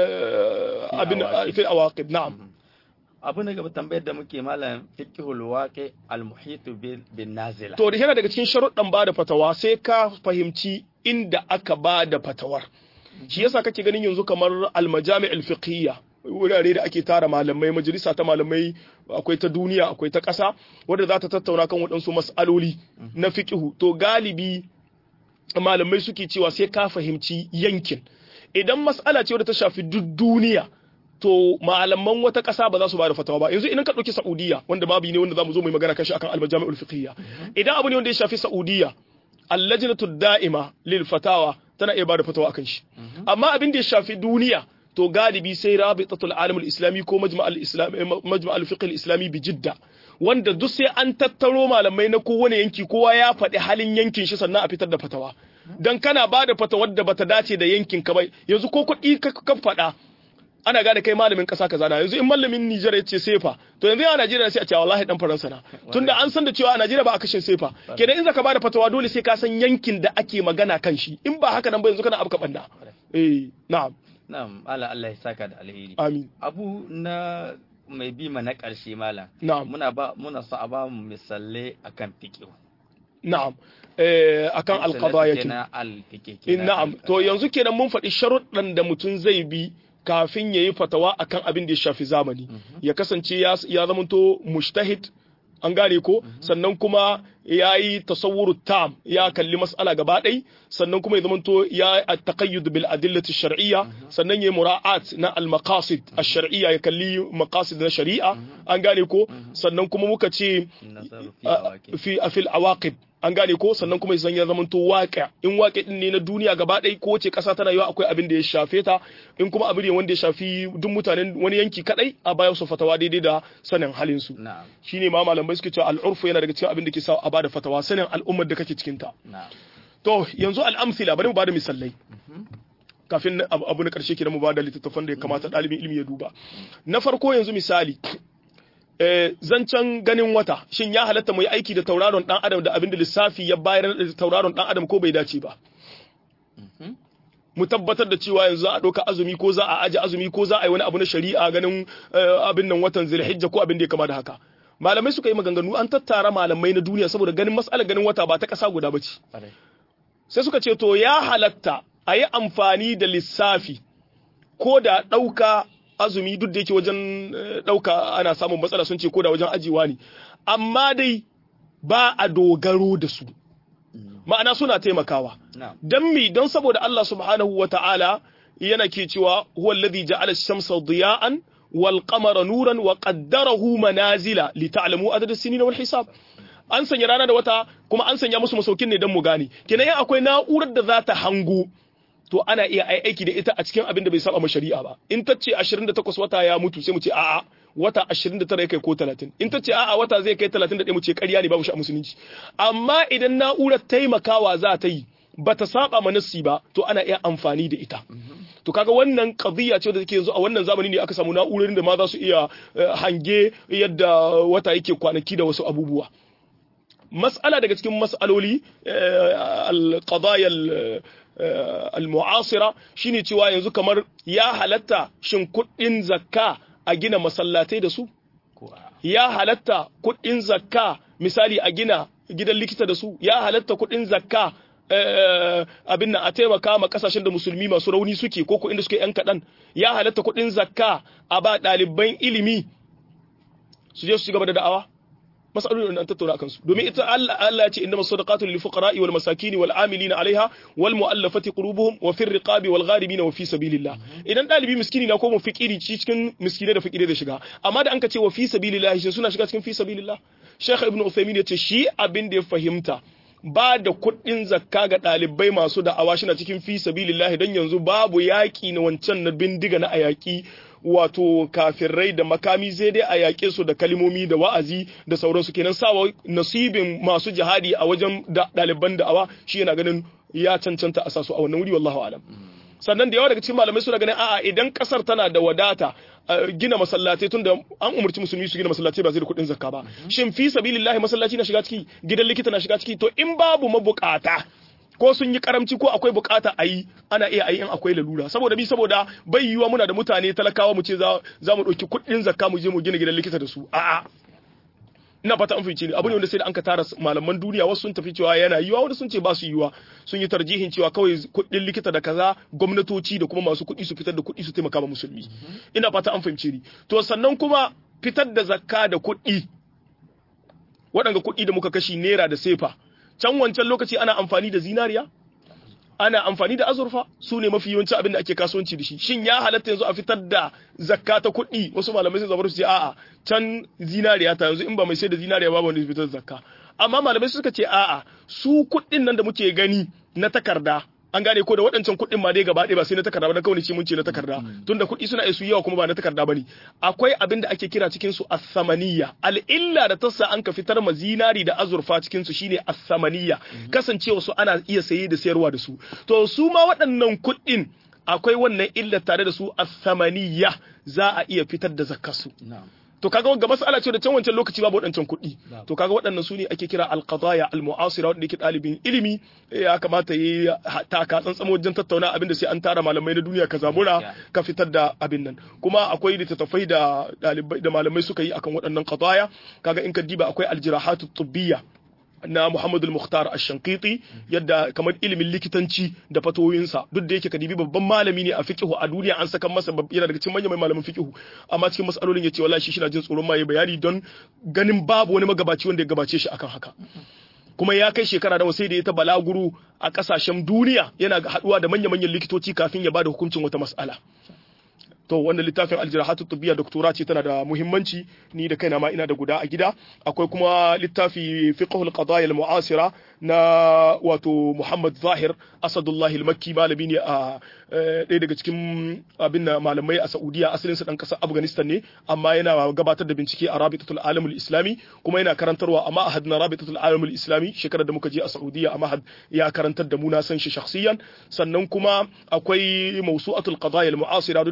abin fil awaqib na'am abu na gaba tambayar da muke malam fiqhul waqi al muhit bin nazila to da yana daga cikin sharuɗan bada fatawa sai ka fahimci inda aka bada fatawar shi yasa kake ganin yanzu kamar al majami' al fiqhiyya wurare da ake tara malamai majalisa ta malamai akwai ta duniya akwai ta ƙasa wadda za ta tattauna kan waɗansu mas'aloli na fiqhu to galibi malamai suke cewa sai ka fahimci yankin idan mas'ala ce wadda ta shafi duk duniya to malaman wata ƙasa ba za su ba da fatawa ba yanzu idan ka ɗauki Saudiya wanda babu ne wanda za mu zo mu magana kashi akan al-majami'ul fiqhiyya idan abu ne wanda ya shafi Saudiya al-lajnatu da'ima lil fatawa tana iya ba da fatawa akan shi amma abin da ya shafi duniya to galibi sai rabitatul alamul islami ko majma'al islami majma'al fiqh islami bi jidda wanda duk sai an tattaro malamai na kowane yanki kowa ya faɗi halin yankin shi sannan a fitar da fatawa dan kana ba da fatawar da bata dace da yankin ka bai yanzu ko kuɗi ka faɗa ana gane kai malamin kasa kaza na yanzu in malamin Nijar ya ce sefa to yanzu a Najeriya sai a ce wallahi dan Faransa na tunda an san da cewa a Najeriya ba a kashin sefa kenan in zaka bada fatawa dole sai ka san yankin da ake magana kan shi in ba haka nan ba yanzu kana abu ka banda eh na'am na'am Allah Allah ya saka da alheri amin abu na mai bi na karshe malam na'am muna ba muna so a ba mu misalai akan fiqh na'am eh akan alqadaya kenan al-fiqh na'am to yanzu kenan mun faɗi sharuɗan da mutum zai bi kafin ya yi fatawa akan abin da ya shafi zamani ya kasance ya zamanto mushtahid an gane ko sannan kuma ya yi tasawuru tam ya kalli mas'ala gaba ɗai sannan kuma ya zamanto ya taqayyud bil adillati shar'iyya sannan ya yi mura'at na al maqasid ash-shar'iyya ya kalli maqasid na shari'a an gane ko sannan kuma muka ce fi fil awaqib an gane ko sannan kuma ya zama to waƙa in waƙe din ne na duniya gaba ɗaya ko wace ƙasa tana yiwa akwai abin da ya shafe ta in kuma abin ne wanda ya shafi duk mutanen wani yanki kadai a bayan su fatawa daidai da sanin halin su shine ma malamai suke cewa al'urfu yana daga cikin abin da ke sa a bada fatawa sanin al'ummar da kake cikin ta to yanzu al'amsila bari mu bada misalai kafin abu na karshe kenan mu bada littattafan da ya kamata ɗalibin ilimi ya duba na farko yanzu misali zancen ganin wata shin ya halatta mu yi aiki da tauraron dan adam da abin da lissafi ya bayar da tauraron dan adam ko bai dace ba mu tabbatar da cewa yanzu a ɗauka azumi ko za a aji azumi ko za a yi wani abu na shari'a ganin abin nan watan zilhijja ko abin da ya kama da haka malamai suka yi maganganu an tattara malamai na duniya saboda ganin mas'alar ganin wata ba ta ƙasa guda ba ce sai suka ce to ya halatta a yi amfani da lissafi ko da ɗauka azumi duk da yake wajen ɗauka ana samun matsala sun ce ko da wajen ajiwa ne amma dai ba a dogaro da su ma'ana suna taimakawa don mi don saboda Allah subhanahu wa ta'ala yana ke cewa huwa alladhi ja'ala ash-shamsa diya'an wal qamara nuran wa qaddarahu manazila li ta'lamu adad as-sinina wal hisab an sanya rana da wata kuma an sanya musu masaukin ne don mu gane kenan akwai na'urar da za ta hango to ana iya aiki da ita a cikin abin da bai saba ma shari'a ba in ta ce 28 wata ya mutu sai mu ce a'a wata 29 ya kai ko 30 in ta ce a'a wata zai kai 31 mu ce ƙarya ne babu shi a musulunci amma idan na'urar taimakawa za ta yi bata saba ma nassi ba to ana iya amfani da ita to kaga wannan qadiyya ce da take yanzu a wannan zamani ne aka samu na'urorin da ma za su iya hange yadda wata yake kwanaki da wasu abubuwa mas'ala daga cikin mas'aloli al-qadaya al-mu'asira shine cewa yanzu kamar ya halatta shin kuɗin zakka a gina masallatai da su ya halatta kuɗin zakka misali a gina gidan likita da su ya halatta kuɗin zakka abin nan a taimaka ma kasashen da musulmi masu rauni suke ko ko inda suke yan kaɗan ya halatta kuɗin zakka a ba ɗaliban ilimi su je su ci gaba da da'awa masalolin da an tattauna akan su domin ita Allah Allah ya ce inna masadaqatu lil fuqara'i wal masakin wal amilina 'alayha wal mu'allafati qulubuhum wa fir riqabi wal gharibina wa fi sabilillah idan dalibi miskini na ko mu fikiri cikin miskine da fakire da shiga amma da an ka ce wa fi sabilillah shi suna shiga cikin fi sabilillah Sheikh Ibn Uthaymeen ya ce shi abin da ya fahimta ba da kuɗin zakka ga ɗalibai masu da'awa shi na cikin fi sabilillah don yanzu babu yaƙi na wancan na bindiga na ayaki wato kafirai da makami sai dai a yaƙe su da kalimomi da wa'azi da sauransu kenan sawa nasibin masu jihadi a wajen ɗaliban da'awa shi yana ganin ya cancanta a sasu a wannan wuri wallahu alam sannan da yawa daga cikin malamai suna ganin a'a idan kasar tana da wadata gina masallatai tunda an umarci musulmi su gina masallatai ba zai da kuɗin zakka ba shin fi sabilillahi masallaci na shiga ciki gidan likita na shiga ciki to in babu mabukata ko sun yi karamci ko akwai bukata a yi ana iya yi in akwai lalura saboda bi saboda bai yiwa muna da mutane talakawa mu ce za mu ɗauki kuɗin zakka mu je mu gina gidan likita da su a'a ina fata an fice ne abu ne wanda sai da an ka tara malaman duniya wasu sun tafi cewa yana yiwa wanda sun ce ba su yiwa sun yi tarjihin cewa kawai kuɗin likita da kaza gwamnatoci da kuma masu kuɗi su fitar da kuɗi su taimaka ma musulmi ina fata an fahimce ni to sannan kuma fitar da zakka da kuɗi waɗanga kuɗi da muka kashi naira da sefa can wancan lokaci ana amfani da zinariya ana amfani da azurfa su ne mafi yawanci abin da ake kasuwanci da shi shin ya halatta yanzu a fitar da zakka ta kuɗi wasu malamai sun zabar su ce a'a can zinariya ta yanzu in ba mai sai da zinariya ba wanda fitar da zakka amma malamai suka ce a'a su kuɗin nan da muke gani na takarda an gane ko da waɗancan kuɗin ma dai gaba ɗaya ba sai na takarda ba na kawai ce mun ce na takarda tunda kuɗi suna isu yawa kuma ba na takarda bane akwai abin da ake kira cikin su as-samaniyya al-illa da tassa an ka fitar ma zinari da azurfa cikin su shine as-samaniyya kasancewa su ana iya saye da sayarwa da su to su ma waɗannan kuɗin akwai wannan illa tare da su as-samaniyya za a iya fitar da zakkar su to kaga ga mas'ala ce da can wancan lokaci babu waɗancan kuɗi to kaga waɗannan su ne ake kira alqadaya almu'asira wanda yake ɗalibin ilimi ya kamata yi taka tsantsamo wajen tattauna abin da sai an tara malamai na duniya ka zabura ka fitar da abin nan kuma akwai littattafai da ɗalibai da malamai suka yi akan waɗannan qadaya kaga in ka diba akwai aljirahatu tubbiyya na Muhammad al-Mukhtar ash-Shankiti yadda kamar ilimin likitanci da fatoyinsa duk da yake kadibi babban malami ne a fiqhu a duniya an saka masa yana daga cikin manyan malaman fiqhu amma cikin masalolin yace wallahi shi shina jin tsoron ma bayani don ganin babu wani magabaci wanda ya gabace shi akan haka kuma ya kai shekara nawa sai da ya ta balaguru a kasashen duniya yana haduwa da manya-manyan likitoci kafin ya bada hukuncin wata mas'ala to wannan littafin aljirahatu tubbiya doktora ce tana da muhimmanci ni da kaina ma ina da guda a gida akwai kuma littafi fiqhul qadaya al-mu'asira na wato Muhammad Zahir Asadullah al-Makki malami ne a ɗaya daga cikin abin da malamai a Saudiya asalin sa dan kasar Afghanistan ne amma yana gabatar da bincike a Rabitatul Alamul Islami kuma yana karantarwa a Ma'had na Rabitatul Alamul Islami shekarar da muka je a Saudiya a Ma'had ya karantar da mu na san shi shakhsiyan sannan kuma akwai Mawsu'atul Qadaya al-Mu'asira duk da yake na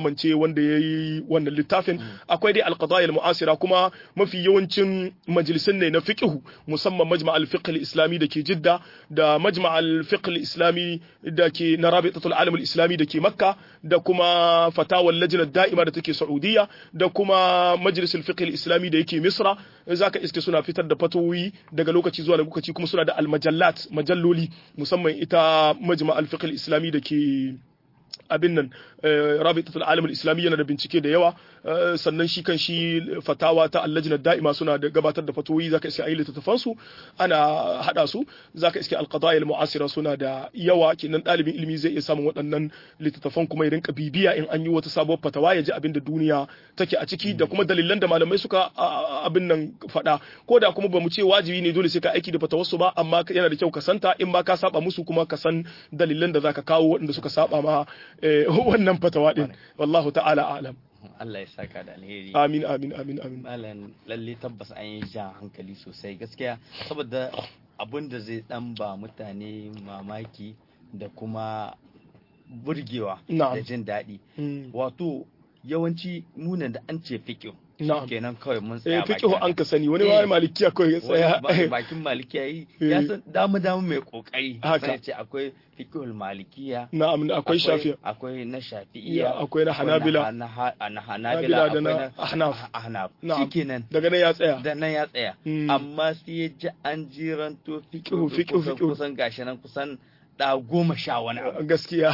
mance wanda ya yi wannan littafin akwai dai alqadaya muasira kuma mafi yawancin majalisun ne na fiqhu musamman majma al-fiqh al-islami da ke jidda da majma al-fiqh al-islami da ke na rabitatul alam al-islami da ke makka da kuma fatawar lajnah da'ima da take saudiya da kuma majlisul fiqh al-islami da yake misra zaka iske suna fitar da fatawoyi daga lokaci zuwa lokaci kuma suna da al-majallat majalloli musamman ita majma al-fiqh al-islami da ke abin nan rabitatul alam al-islami yana da bincike da yawa sannan shi kan shi fatawa ta allajnar da'ima suna da gabatar da fatoyi zaka iske ayi littattafan su ana hada su zaka iske alqadaya muasira suna da yawa kenan dalibin ilimi zai iya samun waɗannan littattafan kuma ya rinka bibiya in an yi wata sabuwar fatawa ya ji abin da duniya take a ciki da kuma dalilan da malamai suka abin nan faɗa ko da kuma bamu ce wajibi ne dole sai ka aiki da fatawarsu ba amma yana da kyau ka santa in ma ka saba musu kuma ka san dalilan da zaka kawo waɗanda suka saba ma wannan fatawa din wallahu ta'ala a'lam Allah ya saka da alheri amin amin amin amin malam lalle tabbas an yi jan hankali sosai gaskiya saboda abin da zai dan ba mutane mamaki da kuma burgewa da jin daɗi wato yawanci munan da an ce fiƙo kenan kawai mun tsaya baki fiqhu an ka sani wani wani malikiya kawai ya tsaya bakin malikiya yi ya san damu damu mai kokari sai ce akwai fiqhul malikiya na'am akwai shafi'a akwai na shafi'iyya akwai na hanabila na hanabila da na ahnaf ahnaf shikenan daga nan ya tsaya da nan ya tsaya amma sai ya ji an jiranto fiqhu fiqhu fiqhu kusan gashi nan kusan da goma sha wani abu gaskiya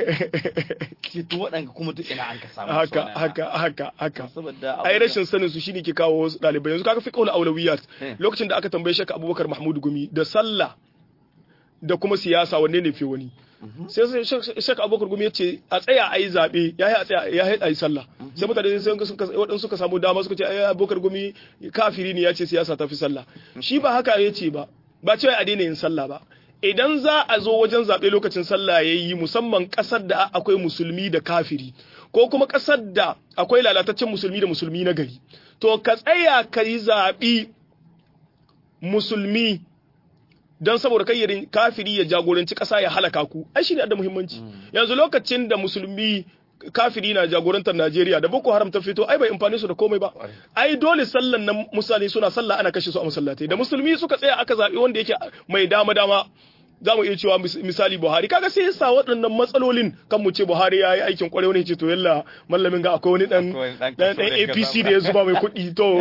ke to waɗanda kuma duk ina an ka samu haka haka haka haka saboda ai rashin sanin su shine ke kawo wasu ɗalibai yanzu kaga fiqhul awlawiyat lokacin da aka tambaye shaka Abubakar Mahmud Gumi da sallah da kuma siyasa wanne ne fi wani sai shaka Abubakar Gumi yace a tsaya ayi zabe yayi a tsaya yayi ayi sallah sai mutane sai suka waɗansu suka samu dama suka ce ai Abubakar Gumi kafiri ne yace siyasa ta fi sallah shi ba haka yace ba ba cewa a daina yin sallah ba idan za a zo wajen zaɓe lokacin sallah ya yi musamman ƙasar da akwai musulmi da kafiri ko kuma ƙasar da akwai lalataccen musulmi da musulmi na gari to ka tsaya ka yi zaɓi musulmi don saboda kai kafiri ya jagoranci ƙasa ya halaka ku ai shi ne da muhimmanci yanzu lokacin da musulmi kafiri na jagorantar Najeriya da Boko Haram ta fito ai bai amfani su da komai ba ai dole sallan nan musali suna sallah ana kashe su a masallatai da musulmi suka tsaya aka zabi wanda yake mai dama dama za mu iya cewa misali Buhari kaga sai yasa waɗannan matsalolin kan mu ce Buhari ya yi aikin kwarai wani ce to yalla mallamin ga akwai wani dan dan APC da ya zuba mai kuɗi to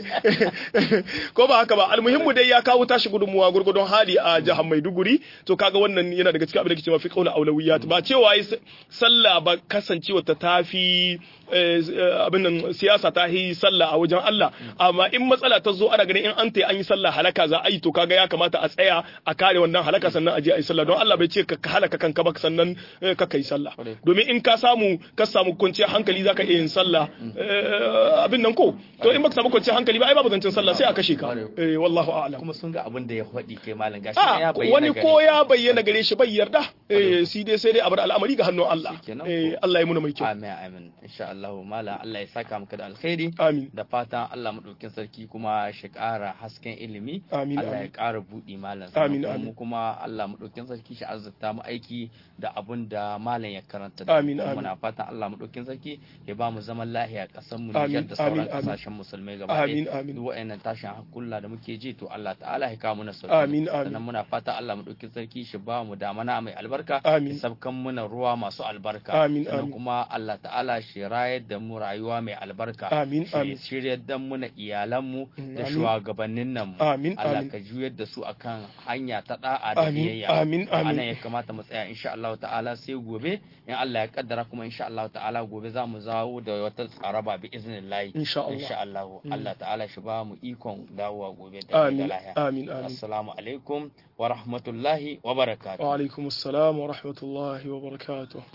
ko ba haka ba almuhimmu dai ya kawo tashi gudunmuwa gurgudun hali a jihar Maiduguri to kaga wannan yana daga cikin abin da ke cewa fi qaula aulawiyat ba cewa sallah ba kasancewa ta tafi abin nan siyasa ta yi sallah a wajen Allah amma in matsala ta zo ana ganin in an ta an yi sallah halaka za a yi to kaga ya kamata a tsaya a kare wannan halaka sannan a je a yi sallah don Allah bai ce ka halaka kanka ba sannan ka kai sallah domin in ka samu ka samu kwanciyar hankali zaka iya yin sallah abin nan ko to in baka samu kwanciyar hankali ba ai babu zancen sallah sai a kashe ka eh wallahu a'lam kuma sun ga abin da ya faɗi kai malam gashi ya bayyana wani ko ya bayyana gare shi bai yarda eh shi dai sai dai a bar al'amari ga hannun Allah eh Allah ya muna mai kyau amin amin insha Allah mala Allah ya saka maka da alkhairi amin da fatan Allah madaukin sarki kuma shi ƙara hasken ilimi amin Allah ya ƙara buɗi malam amin amin kuma Allah madaukin sarki shi azzata mu aiki da abun da malam ya karanta da amin amin muna fatan Allah madaukin sarki ya ba mu zaman lahiya ƙasar mu Nijar da sauran kasashen musulmai gaba amin amin duk wa'annan tashin hakulla da muke ji to Allah ta'ala ya kawo mana sauki amin amin sannan muna fatan Allah madaukin sarki shi ba mu damana mai albarka amin sabkan muna ruwa masu albarka amin sannan amin kuma Allah ta'ala shi rayar da mu rayuwa mai albarka amin amin shiryar da mu na iyalanmu da amin. shugabannin nan mu amin Allah amin ka juyar da su akan hanya ta da'a da amin biyayya amin anan amin ya kamata mu tsaya insha Allah ta'ala sai gobe in Allah ya kaddara kuma insha Allah ta'ala gobe za mu zawo da wata tsaraba bi iznillahi insha Allah insha Allah Mm. Allah ta'ala shi ba mu ikon dawowa gobe da da amin lahiya amin amin assalamu alaikum wa rahmatullahi wa barakatuh wa alaikum assalam wa rahmatullahi wa barakatuh